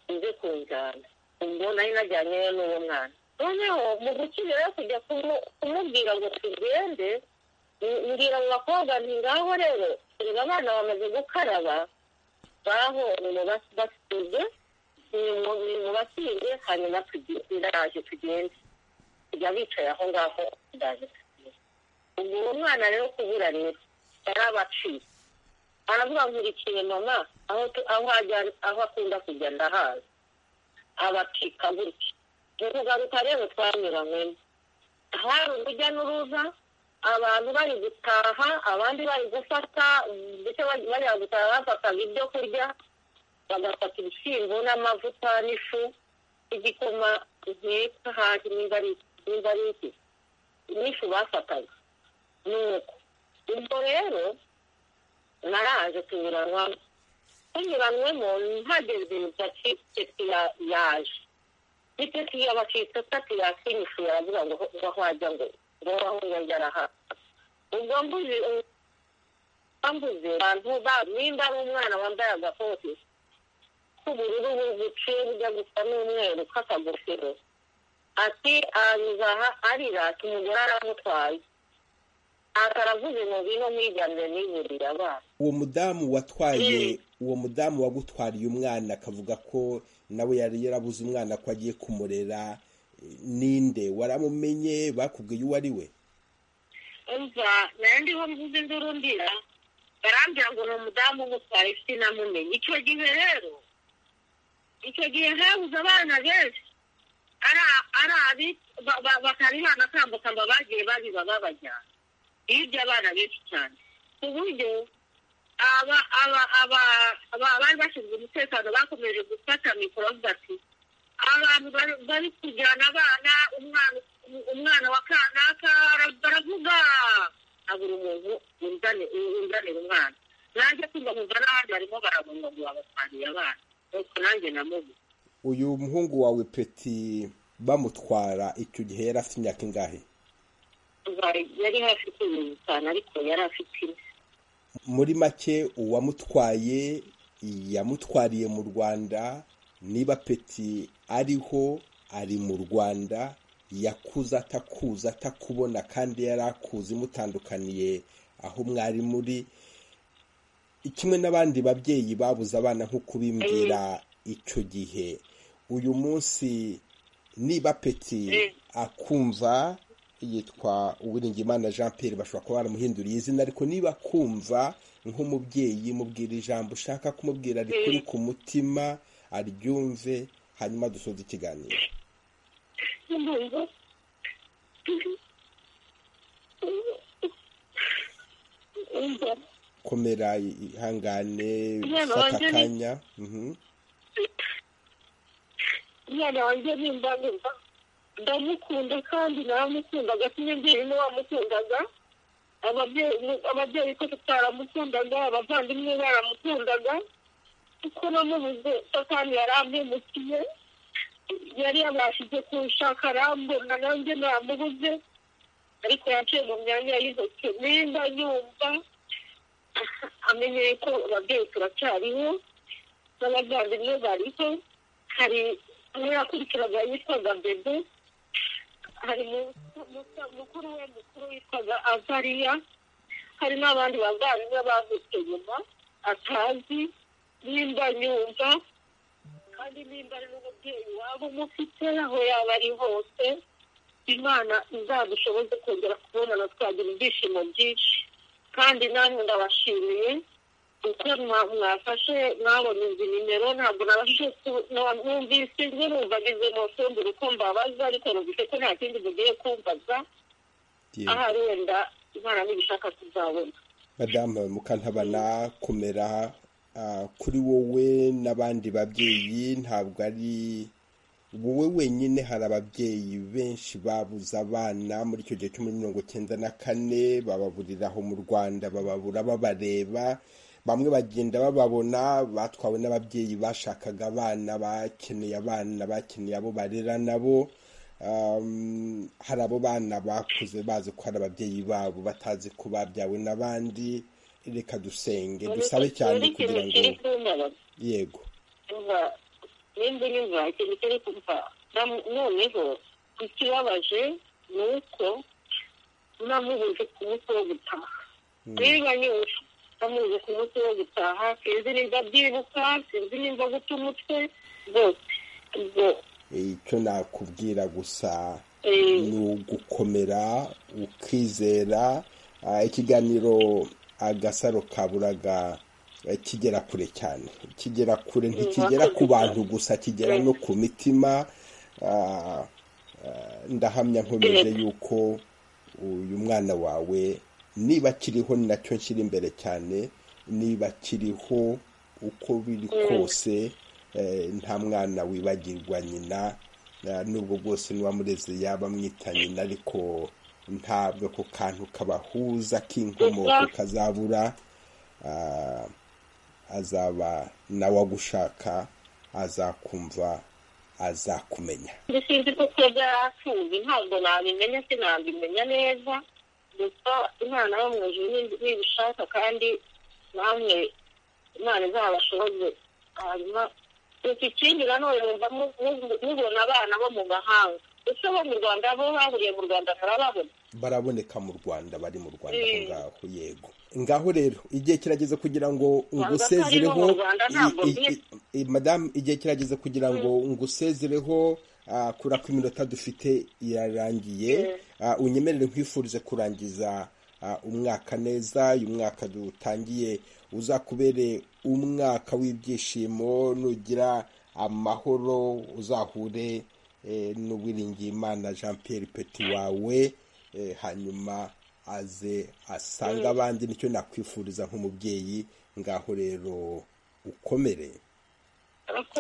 uze kunjyana ubwo nari najyanyeyo n'uwo mwana noneho mu gukirira kujya kumu- kumubwira ngo tugende m- mbwira mu bakobwa nti ngaho rero erega abana bamaze gukaraba ngaho nimubasize nimubasize hanyuma tugi- ndaje tugende tujya bicaye aho ngaho ndaje tugende ubwo uwo mwana rero kubura rero yarabaciye aravuga nkurikiye mama aho tu- aho ajya- aho akunda kujya ndahazi abacika gutya mu kugaruka rero twanyuranyemo hari urujya n'uruza abantu bari gutaha abandi bari gufata ndetse bari- bajya gutaha bafataga ibyo kurya bagafata ibishyimbo n'amavuta n'ifu n'igikoma nkeka hafi nimba ari- nimba ari iki n'ifu bafataga nuko ubwo rero naraje tunyuranwamo tunyuranwemo ntageze imisatsi teti ya- yaje n'iteti yabacitse tati yasinyifu yaravuga ngo aho ajya ngo ngo aho ngo araha ubwo mbuze bambuze abantu ba- nimba ari umwana wambaye agakoti k'ubururu buciye bujya gusa n'umweru k'akagofero ati anyuze aha arira ati umugore aramutwaye ntacyo aravuze mu bino mwiganire n'iburire abana uwo mudamu watwaye uwo mudamu wagutwariye umwana akavuga ko nawe yari yarabuze umwana ko agiye kumurera ninde waramumenye bakubwiye uwo ari we umva nayo ndiho mvuze induru ndira barambwira ngo ni umudamu umutwara sinamumenye icyo gihe rero icyo gihe habuze abana benshi ari ari abi bakarihana akambuka ngo bagiye babiba babajyana hirya abana benshi cyane ku buryo aba aba aba aba- bari bashinzwe umutekano bakomeje gufata mikoro bavuga ati abantu bari- bari kujyana abana umwana umwana wa kanaka bara- baravuga abura umuntu unzane unzanira umwana nanjye kumva nkumva n'abandi barimo baragonga ngo babatwariye abana nuko nanjye namuze uyu muhungu wawe peti bamutwara icyo gihe yari afite imyaka ingahe yari hafi kwirinda itanu ariko yari afite ine muri make uwamutwaye yamutwariye mu rwanda niba peti ariho ari mu rwanda yakuze atakuza atakubona kandi yari akuze imutandukaniye aho mwari muri kimwe n'abandi babyeyi babuze abana nk'uko ubimbwira icyo gihe uyu munsi niba peti akumva yitwa uwiringimana jean pierre bashobora kuba baramuhinduriye izina ariko niba akumva nk'umubyeyi mubwira ijambo ushaka kumubwira rikuri ku mutima aryumve hanyuma dusoze ikiganiro ndumva umva komera ihangane Umwana fata wanjye ni- akanya Mhm. umwana wanjye nimba numva ndamukunda kandi naramukundaga sinjye niwe wamukundaga ababyeyi ababyeyi ko tutaramukundaga abavandimwe baramukundaga kuko namubuze satani yarampemukiye yari yabashije kunshaka arambona nanjye namubuze ariko yaciye mu myanya y'intoki nimba yumva amenyeye ko ababyeyi turacyariho n'abavandimwe bariho hari umwe yakurikiraga yitwaga bebe hari mu- mu- mukuru we mukuru witwaga azariya hari n'abandi bavandimwe bavutse nyuma atazi nimba nyumva kandi nimba ari n'umubyeyi waba umufite aho yaba ari hose imana izadushoboze kongera kubonana twagira ibyishimo byinshi kandi namwe ndabashimiye uko mwa- mwafashe mwabona izi nimero ntabwo nabashije ku- na- numvise njye numvagize mosembure uko mbabaza ariko numvise ko nta kindi mugiye kumbaza Yego. ahari wenda imana nibishaka tuzabona madamu mukantabana kumera ah, kuri wowe n'abandi babyeyi ntabwo ari wowe wenyine hari ababyeyi benshi babuze abana muri icyo gihe cyo muri mirongo cyenda na kane bababuriraho mu rwanda bababura babareba bamwe bagenda bababona batwawe n'ababyeyi bashakaga abana bakeneye abana bakeneye abo barera nabo Um, hari abo bana bakuze bazi ko hari ababyeyi babo batazi ko babyawe n'abandi reka dusenge dusabe cyane Rero ikintu kugira ngo kiri kumbabaza yego umva nimba unyumva ikintu kiri kumva nam- noneho ikibabaje ni uko namubuze ku munsi wo gutaha niba nyumva namubuze ku munsi wo gutaha sinzi nimba byibuka sinzi nimba guta umutwe rwose ubwo icyo nakubwira gusa eh, ni ugukomera ukizera ah, ikiganiro agasaro kaburaga eh, kigera kure cyane kigera kure ntikigera ku bantu gusa kigera no ku mitima ah, ah, ndahamya nkomeje yuko uyu mwana wawe niba akiriho ni nacyo nshyira imbere cyane niba akiriho uko biri kose eh, nta mwana wibagirwa nyina eh, nubwo bwose n'uwamureze yaba amwita nyina ariko ntabwo ako kantu kabahuza k'inkomoko kazabura ah, azaba nawe agushaka azakumva azakumenya ndi sinzi ko kuba byarafunze ntabwo nabimenya sinabimenya neza gusa imana yo mu ijuru ni- nibishaka kandi namwe imana izabashoboze hanyuma gusa ikindi nanone numva mu- mu- mubona abana bo mu mahanga ese bo mu rwanda bo bahuriye mu rwanda barababona baraboneka mu rwanda bari mu rwanda aho ngaho yego ngaho rero igihe kirageze kugira ngo ngusezereho Ntabwo atari bo mu Rwanda, ntabwo i- i- i- madamu igihe kirageze kugira ngo ngusezereho ah, kubera ko iminota dufite irarangiye Ah, unyemerere nkwifurize kurangiza ah, umwaka neza uyu mwaka dutangiye uzakubere umwaka w'ibyishimo nugira amahoro uzahure eh, n'uwiringiyimana jean pierre peti wawe eh, hanyuma aze asanga abandi nicyo nakwifuriza nk'umubyeyi ngaho rero ukomere ariko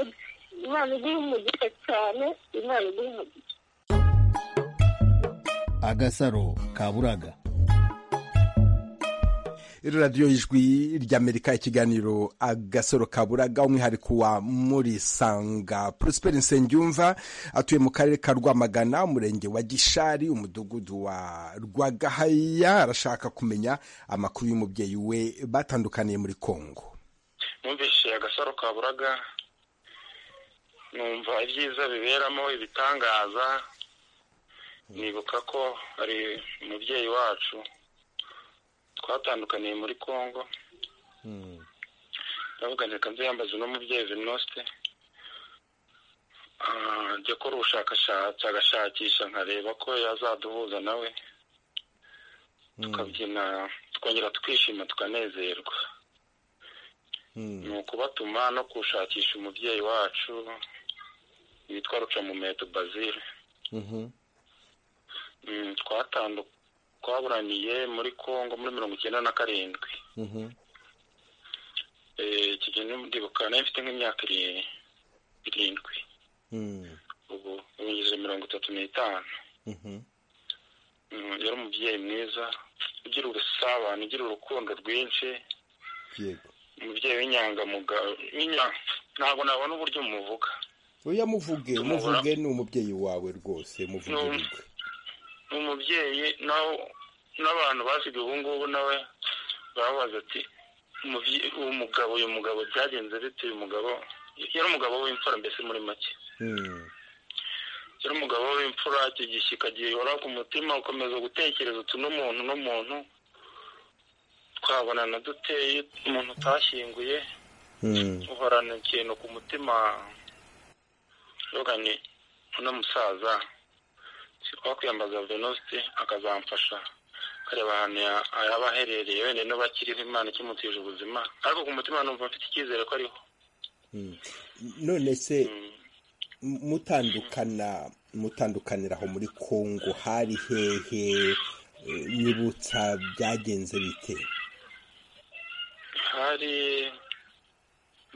imana iguha umugisha cyane imana iguha umugisha agasaro kaburaga radiyo ijwi ry'amerika ikiganiro agasoro kaburaga umwihariko wa murisanga prosperi nsengiyumva atuye mu karere ka rwamagana umurenge wa gishari umudugudu wa rwagahaya arashaka kumenya amakuru y'umubyeyi we batandukaniye muri kongo numvise agasaro kaburaga numva ibyiza biberamo ibitangaza nibuka ko ari umubyeyi wacu twatandukaniye muri congo ndavuga nti reka nze yambaze uno mubyeyi venosite Ah, njya akora ubushakashatsi agashakisha nkareba ko yazaduhuza nawe tukabyina tukongera tukishima tukanezerwa ni ukubatuma no gushakisha umubyeyi wacu witwa rucamumeto bazile Mm, twatandu- twaburaniye muri congo muri mirongo icyenda na karindwi Eh, iki gihe ndibuka nari mfite nk'imyaka iri- irindwi ubu ubu ngeze mirongo itatu n'itanu Mm, yari umubyeyi mwiza ugira ubusabane ugira urukundo rwinshi yego umubyeyi w'inyangamugayo w'inya- ntabwo nabona uburyo umuvuga uyu yamuvuge Tumubura. umuvuge ni umubyeyi wawe rwose muvuge Ni- urwe ni umubyeyi nawe n'abantu basigaye ubu ngubu nawe barabaza ati "Umubye- uwo mugabo uyu mugabo byagenze bite uyu mugabo yari umugabo w'imfura mbese muri make Mm, yari umugabo w'imfura icyo gishyika gihora ku mutima ukomeza gutekereza uti n'umuntu n'umuntu twabonana duteye umuntu utashyinguye mm, uhorana ikintu ku mutima rogani uno musaza wakwiyambaza venosite akazamfasha akareba ahantu ya- yaba aherereye wenda niba akiriho imana ikimutije ubuzima ariko ku mutima numva mfite icyizere ko ariho mm. none se Mm. mutandukana mutandukanira aho muri kongo hari hehe Eh, nyibutsa byagenze bite hari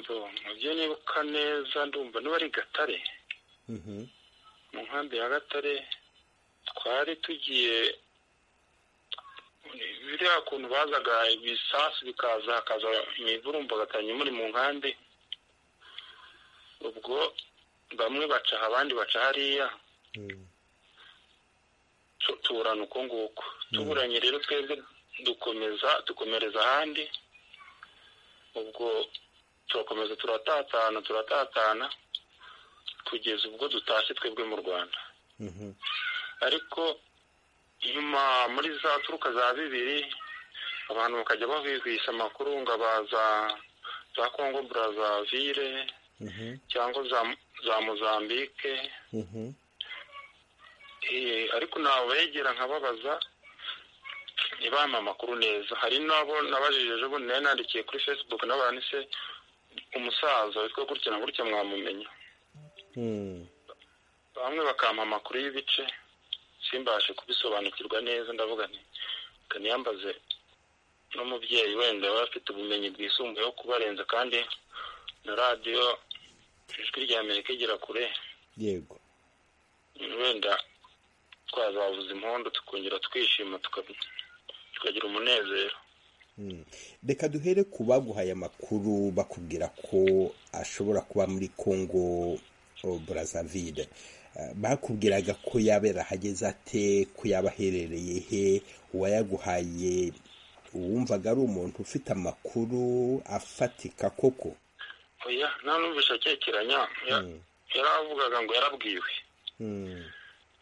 bo mubyo nibuka neza ndumva niba ari gatare Mhm, mu nkambi ya gatare twari tugiye biriya kuntu bazaga ibisasu bikaza hakaza imiburumbagatanye muri mu nkambi ubwo bamwe baca aha abandi baca hariya mm, tu- tuburana uko nguko tuburanye rero twebwe dukomeza dukomereza ahandi ubwo turakomeza turatatana turatatana kugeza ubwo dutashye twebwe mu rwanda mhm, ariko nyuma muri za turuka za bibiri abantu bakajya bahwihwisa amakuru ngo abaza za kongo burazavire mhm, cyangwa za, za mozambike mhm, Eh, ariko nabegera nkababaza ntibampa amakuru neza hari n'abo nabajije ejo bundi nari nandikiye kuri facebook n'abantu se umusaza witwa gutya na gutya mwamumenya mm, bamwe bakampa amakuru y'ibice simbashe kubisobanukirwa neza ndavuga nti "Reka niyambaze n'umubyeyi wenda yaba afite ubumenyi bwisumbuyeho kubarenza kandi na radiyo ijwi rya amerika igera kure yego wenda twazavuza impundu tukongera twishima tuka- tukagira umunezero mm. reka duhere ku baguhaye amakuru bakubwira ko ashobora kuba muri kongo oh, brazzaville Eh, bakubwiraga ko yabera ahageze ate ko yaba aherereye he uwayaguhaye uwumvaga ari umuntu ufite amakuru afatika koko oya nta numvise akekeranya Ya- Mm. yaravugaga ngo yarabwiwe Mm,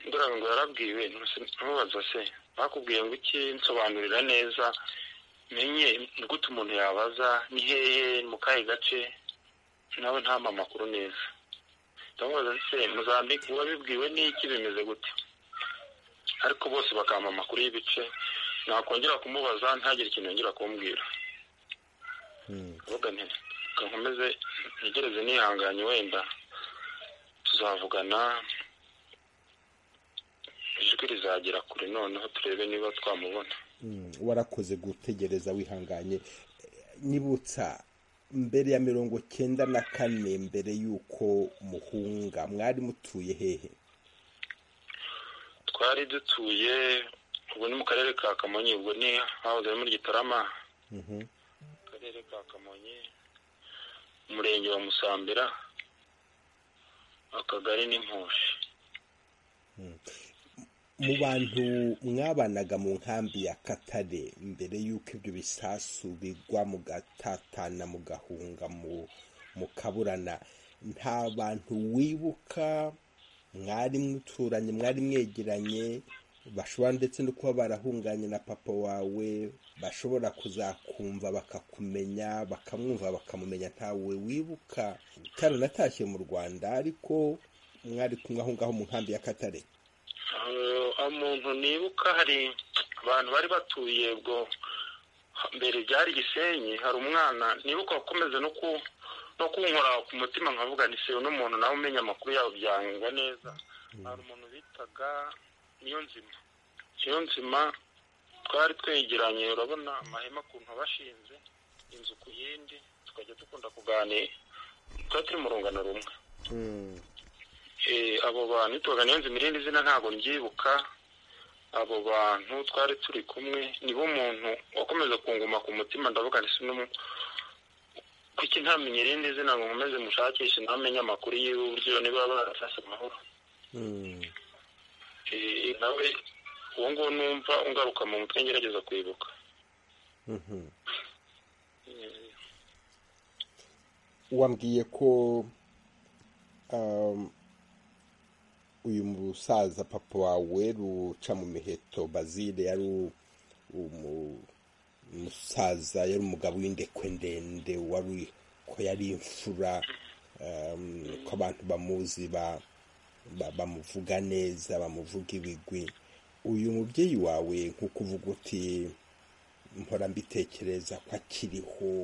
dore ngo yarabwiwe ntubaza se bakubwiye ngo iki nsobanurira neza menye gute umuntu yabaza ni hehe mu kahe gace nawe ntampa amakuru neza ndamubaza se muzambike uwabibwiwe n'iki bimeze gute ariko bose bakampa amakuru y'ibice nakongera kumubaza ntagire ikintu yongera kumbwira vuga nti nkomeze ntegereze nihanganye wenda tuzavugana ijwi rizagera kure noneho turebe niba twamubona warakoze gutegereza wihanganye nibutsa mbere ya mirongo cyenda na kane mbere y'uko muhunga mwari mutuye hehe twari dutuye ubu ni mu karere ka kamonyi ubwo ni hahoze ari muri gitarama akarere ka kamonyi umurenge wa musambira akagari n'impushi mu bantu mwabanaga mu nkambi ya katare mbere y'uko ibyo bisasu bigwa mugatatana mugahunga mu mukaburana nta bantu wibuka mwari muturanye mwari mwegeranye bashobora ndetse no kuba barahunganye na papa wawe bashobora kuzakumva bakakumenya bakamwumva bakamumenya ntawe wibuka ataranatashye mu rwanda ariko mwari kumwe aho ngaho mu nkambi ya katare umuntu nibuka hari abantu bari batuye ubwo mbere byari gisenyi hari umwana nibuka wakomeza no ku no kunkora ku mutima nkavuga ni se uno muntu nawe umenya amakuru yawe byangwa neza hari umuntu bitaga niyo nzima niyo nzima twari twegeranye urabona amahema ukuntu abashinze inzu ku yindi tukajya dukunda kuganira twari turi mu rungano rumwe Eh, abo bantu tubaga niyo nzima irindi zina ntabwo mbyibuka abo bantu twari turi kumwe nibo muntu wakomeza kunguma ku mutima ndavuga nti sino kuki ntamenye irindi zina ngo nkomeze mushakishe ntamenye amakuru yiwe uburyo niba barasase amahoro Eh, nawe uwo nguwo numva ungaruka mu mutwe ngerageza kwibuka Eh, wambwiye ko um, uyu musaza papa wawe ruca mu miheto bazile yari u- umu- umusaza yari umugabo w'indekwe ndende wari ko yari imfura um, ko abantu bamuzi ba- ba- bamuvuga neza bamuvuga ibigwi uyu mubyeyi wawe nk'uko uvuga uti mpora mbitekereza ko akiriho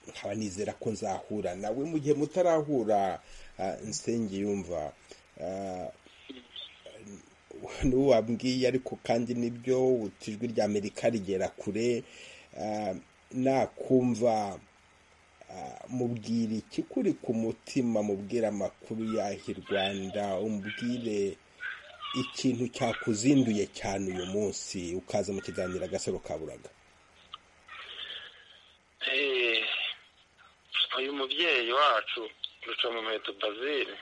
nkaba nizera ko nzahura nawe mu gihe mutarahura ah, nsenge yumva ah, niwo wabwiye ariko kandi nibyo uti ijwi rya amerika rigera kure ah, nakumva ah, mubwira iki kuri ku mutima mubwira amakuru y'aho i rwanda umubwire ikintu cyakuzinduye cyane uyu munsi ukaza mu kiganiro agasaro kaburaga Eh, uyu mubyeyi wacu ruca mu muheto bazile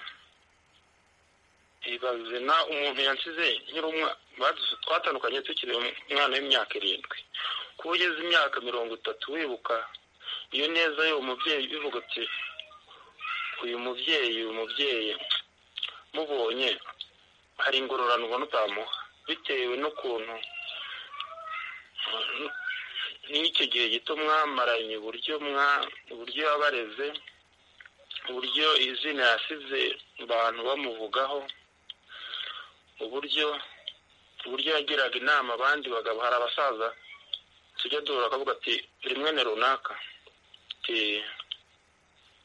ibaze na umuntu yansize nyiri umwa- badu- twatandukanye tukiri umwana w'imyaka irindwi kuba ugeze imyaka mirongo itatu wibuka iyo neza y'uwo mubyeyi bivuga uti uyu mubyeyi uyu mubyeyi mubonye hari ingororano ubona utamuha bitewe n'ukuntu n'icyo gihe gito mwamaranye uburyo mwa uburyo yabareze uburyo izina yasize abantu bamuvugaho uburyo uburyo yagiraga inama abandi bagabo hari abasaza tujya duhura akavuga ati rimwe ni runaka ti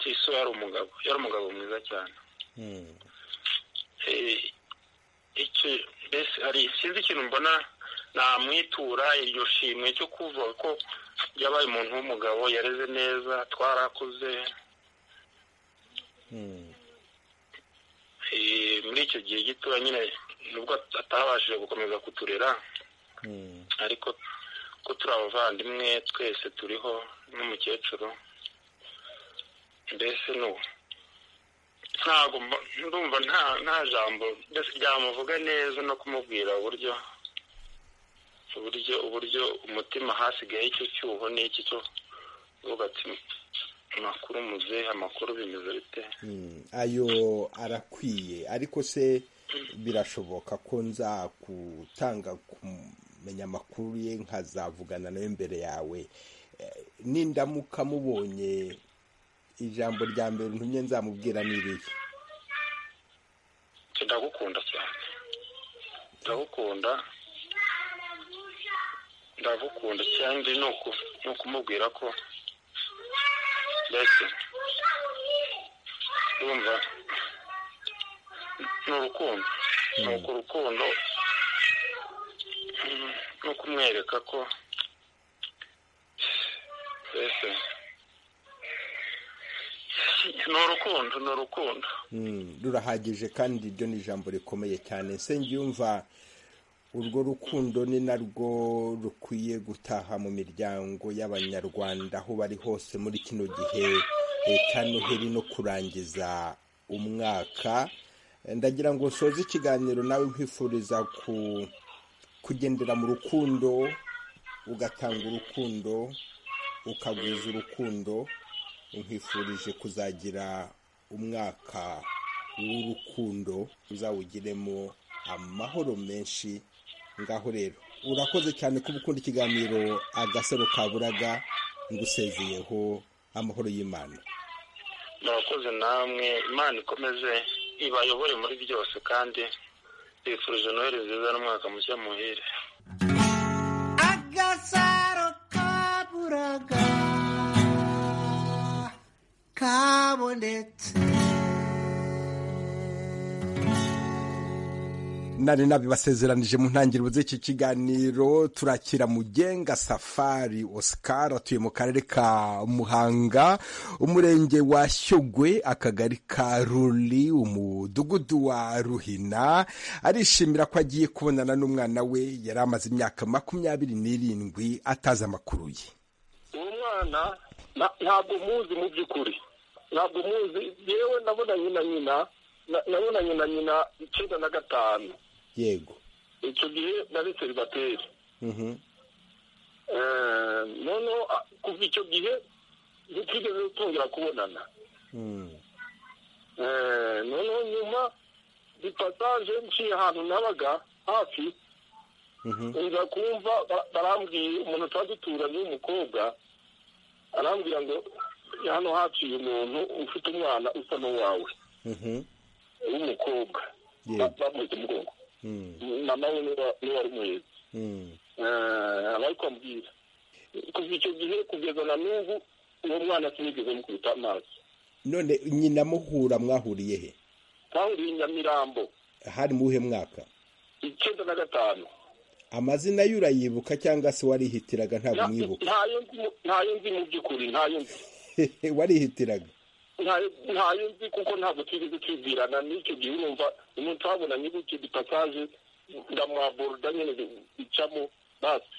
tiso yari umugabo yari umugabo mwiza cyane Eh, icyo mbese hari sinzi ikintu mbona namwitura iryo shimwe cyo kuvuga ko yabaye umuntu w'umugabo yareze neza twarakuze Eh, muri icyo gihe gito nyine nubwo atabashije gukomeza kuturera ariko ko turi abavandimwe twese turiho n'umukecuru mbese n'ubu ntabwo mba- ndumva nta nta jambo mbese ryamuvuga neza no kumubwira uburyo uburyo uburyo umutima hasigaye icyo cyuho n'iki cyo uvuga ati amakuru muzehe amakuru bimeze bite Mm, ayo arakwiye ariko se birashoboka ko nza gutanga kumenya amakuru ye nkazavugana nawe imbere yawe Eh, nindamuka mubonye ijambo rya mbere ntumye nzamubwira n'irihe ndagukunda cyane ndagukunda ndagukunda kandi ni uku- ni ukumubwira ko mbese urumva ni urukundo ni uku urukundo mm, no kumwereka ko mbese ni urukundo ni urukundo Mm, rurahagije kandi iryo ni ijambo rikomeye cyane yumva urwo rukundo ni narwo rukwiye gutaha mu miryango y'abanyarwanda aho bari hose muri kino gihe eh, cya noheli no kurangiza umwaka Eh, ndagira ngo soze ikiganiro nawe nkwifuriza ku kugendera mu rukundo ugatanga urukundo ukagwiza urukundo nkwifurije kuzagira umwaka w'urukundo uzawugiremo amahoro menshi ngaho rero urakoze cyane kuba ukunda ikiganiro agasaro kaburaga ngusezeyeho amahoro y'imana murakoze namwe imana ikomeze ibayobore muri byose kandi bifurije noheli nziza n'umwaka mushya muhire agasaro kaburaga kabonetse nari nabibasezeranije mu ntangiriro z'iki kiganiro turakira mugenga safari oscar atuye mu karere ka muhanga umurenge wa shyogwe akagari ka ruri umudugudu wa ruhina arishimira ko agiye kubonana n'umwana we yari amaze imyaka makumyabiri n'irindwi atazi amakuru ye uwo mwana na- ntabwo muzi mu by'ukuri ntabwo muzi yewe nabonanye na nyina na- nabonanye na nyina icyenda na gatanu yego icyo gihe nari seribateri Mhm. Eh, noneho ah, kuva icyo gihe ntitigeze tongera kubonana Mm. Eh, noneho nyuma di pasaje nciye ahantu nabaga hafi Mhm. nza kumva ba- barambwiye umuntu tuba duturanye w'umukobwa arambwira ngo hano haciye umuntu ufite umwana usa n'uwawe Mhm. w'umukobwa Yego. Ba- bamwita umugongo Mm. mama we niwe wa- niwe wari muheza Mm. Eh, abari kwambwira kuva icyo gihe kugeza na n'ubu uwo mwana sinigeze mukubita amaso none nyina muhura mwahuriye he kandi nyamirambo hari mu wuhe mwaka icyenda na gatanu amazina ye urayibuka cyangwa se warihitiraga ntabwo Na- umwibuka ntayo nzi mu- ntayo nzi mu by'ukuri ntayo nzi warihitiraga ntayo ntayo nzi kuko ntabwo twigeze twibwirana n'icyo gihe urumva umuntu twabonanye gutyo dipasaje ndamwaboroda nyine bicamo basi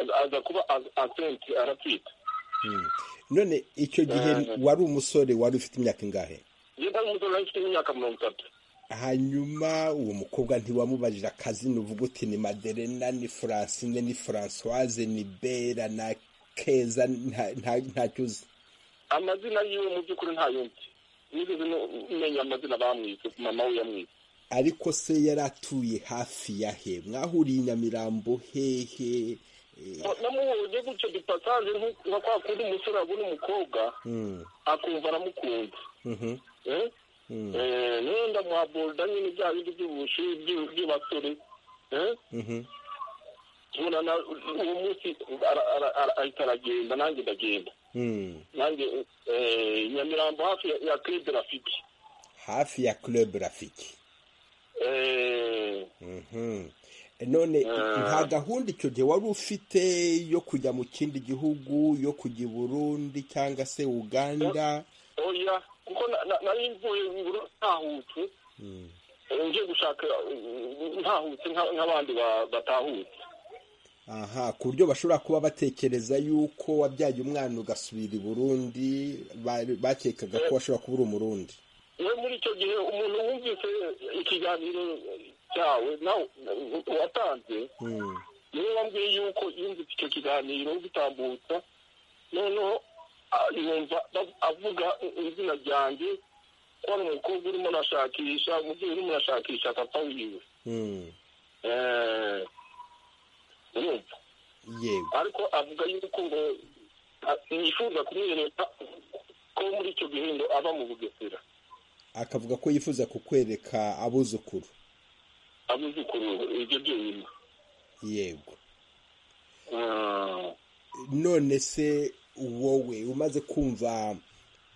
aza- aza kuba a- asenti aratwita Mm. none icyo gihe Eh. wari umusore wari ufite imyaka ingahe njye nta umusore nari mfite imyaka mirongo itatu hanyuma uwo mukobwa ntiwamubajije akazina uvuga uti ni maderena ni francine ni francoise ni bera na keza nta- nta- ntacyo uzi amazina yiwe mu by'ukuri ntayo nzi nigeze no- menya amazina bamwise mama we yamwise ariko se yari atuye hafi ya he mwahuriye i nyamirambo hehe Eh, namubonye gutyo dipasaje nk- nka kwa kundi umusore abona umukobwa mm, akumva aramukunze mhm, eh? mm, Eh, niyo ndamuhaborda nyine bya bindi by'ubushi by'u- by'abasore eh? mhm. tubona na uwo munsi ara- ara- ara- ahita aragenda nanjye ndagenda Mm. nanjye eh, nyamirambo hafi ya- ya club rafiki hafi ya club rafiki Eh, Mhm. none nta gahunda icyo gihe wari ufite yo kujya mu kindi gihugu yo kujya i burundi cyangwa se uganda oya kuko na- na- nari mvuye iburo ntahutse Mm. eh, ngiye gushaka eh, ntahutse nka- nk'abandi ba- batahutse aha ku buryo bashobora kuba batekereza yuko wabyaye umwana ugasubira i burundi bari- bakekaga ko washobora kuba uri umurundi we muri icyo gihe umuntu wumvise ikiganiro cyawe nawe watanze Mm. niwe wambwiye yuko yumvise icyo kiganiro gitambutsa noneho ah, yumva bav- avuga izina ryanjye kubona umukobwa urimo urashakisha umubyeyi urimo urashakisha papa wiwe Eh, urumva yego ariko avuga yuko ngo a- yifuza kumwereka ko muri icyo gihindo aba mu bugesera akavuga ko yifuza kukwereka abuzukuru abuzukuru ibyo byonyine yego Ah, none se wowe umaze kumva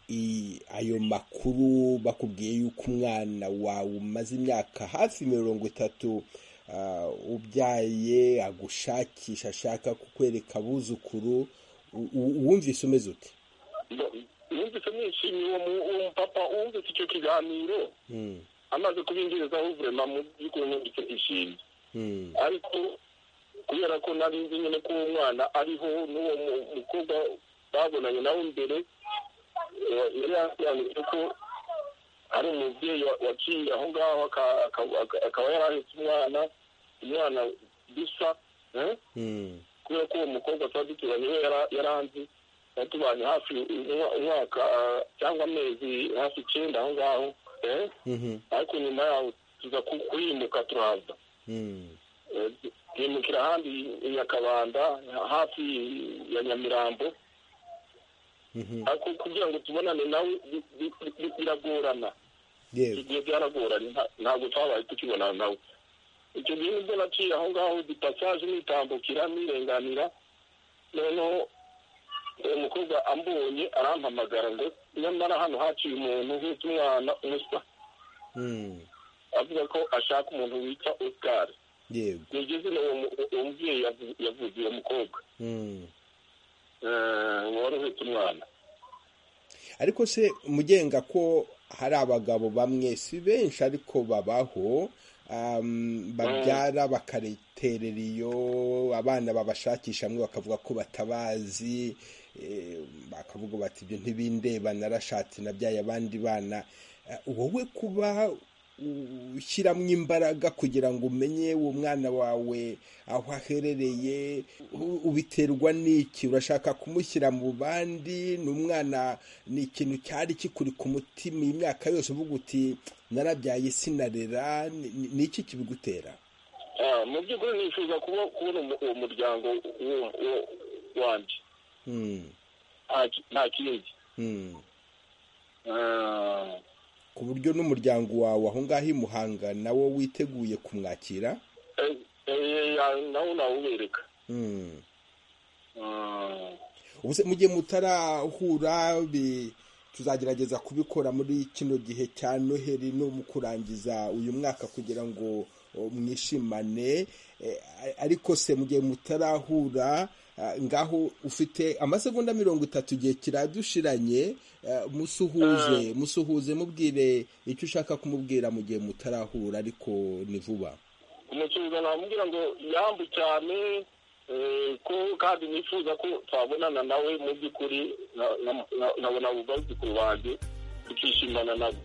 i- ayo makuru bakubwiye yuko umwana wawe umaze imyaka hafi mirongo itatu ah, ubyaye agushakisha ashaka kukwereka abuzukuru u- u- wumvise umeze ute mbo- numvise nishimiye uwo mu- uwo mupapa wumvise icyo kiganiro Mm, amaze kubinjirizaho vurema mu by'ukuri numvise ishimye mm, ariko kubera ko nari nzi nyine ko uwo mwana ariho n'uwo mu- mukobwa babonanye nawe mbere eh, yari yasobanuye ko ari umubyeyi wa- waciye aho ngaho aka- aka- aka- akaba yari ahetse umwana umwana bisa eh? mm, kubera ko uwo mukobwa tuba duturanye we yara- yaranzi yatubanye hafi umwa- umwaka ah, cyangwa amezi hafi icyenda aho ngaho eh? mhm, ariko nyuma yaho tuza ku- kuyimuka turaza mm, Eh, yimukira ahandi i nyakabanda hafi ya nyamirambo mhm, ariko kugira ngo tubonane nawe bi- bi- bi- biragorana yego igihe byaragoranye nta- ntabwo twabaye tukibonana nawe icyo gihe nibwo naciye aho ngaho dipasaje nitambukira nirenganira noneho uwo mukobwa ambonye arampamagara ngo nyamara hano haciye umuntu uhetse umwana umuswa mm, avuga ko ashaka umuntu witwa oscar yego niryo zina uwo mu- uwo mubyeyi yavu- yavuze uwo mukobwa mm. Eh, wari uhetse umwana ariko se mugenga ko hari abagabo bamwe si benshi ariko babaho um, babyara bakareterera iyo abana babashakisha hamwe bakavuga ko batabazi eh, bakavuga bati ibyo ntibindeba narashatse nabyaye abandi bana Eh, wowe kuba ushyiramo imbaraga kugira ngo umenye uwo mwana wawe aho aherereye u- ubiterwa n'iki urashaka kumushyira mu bandi ni umwana ni ikintu cyari kikuri ku mutima iyi myaka yose uvuga uti narabyaye sinarera ni ni- ni iki kibigutera Ah, mu by'ukuri nifuza kuba kubona umu- uwo muryango uwo- uwo- wanjye Hmm, Nta ki- nta kindi hmm. Ah, ku buryo n'umuryango wawe aho ngaho i muhanga nawo witeguye kumwakira eh, eh, ya- nawo nawubereka Hmm. Ah, ubu se mugihe mutarahura bi- tuzagerageza kubikora muri kino gihe cya noheli no mu kurangiza uyu mwaka kugira ngo o, mwishimane Eh, a- ariko se mugihe mutarahura ah, ngaho ufite amasegonda mirongo itatu igihe kiradushiranye eh, musuhuze musuhuze mubwire icyo ushaka kumubwira mu gihe mutarahura ariko ni vuba umusuhuza namubwira ngo yambu cyane eh, ko kandi nifuza ko twabonana nawe mu by'ukuri na- na- na- nkabona abo bazukuru banjye tukishimana nabo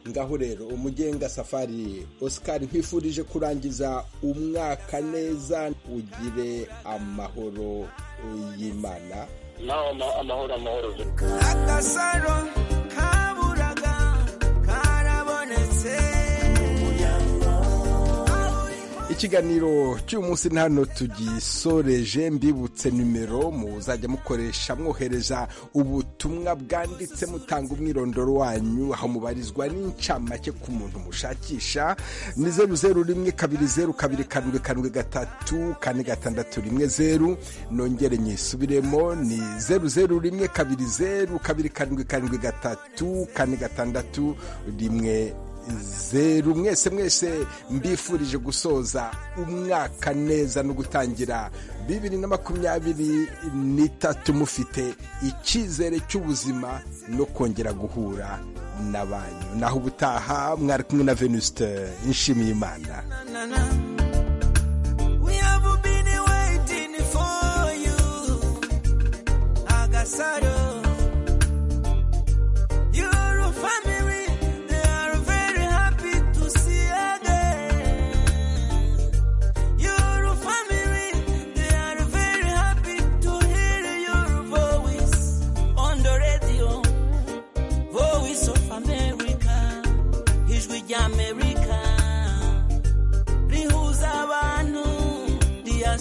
ngaho rero umugenga safari oscar nkwifurije kurangiza umwaka neza ugire amahoro y'imana nawe ama- amahoro amahoro agasaro kaburaga karabonetse ikiganiro cy'uyu munsi ni hano tugisoreje mbibutse nimero muzajya mukoresha mwohereza ubutumwa bwanditse mutanga umwirondoro wanyu aho mubarizwa n'incamake ku muntu mushakisha ni zeru zeru rimwe kabiri zeru kabiri karindwi karindwi gatatu kane gatandatu rimwe zeru nongere nyisubiremo ni zeru zeru rimwe kabiri zeru kabiri karindwi karindwi gatatu kane gatandatu rimwe zeru mwese mwese mbifurije gusoza umwaka neza no gutangira bibiri na makumyabiri n'itatu mufite icyizere cy'ubuzima no kongera guhura na banyu naho ubutaha mwari kumwe na venuste nshimiyimana na na na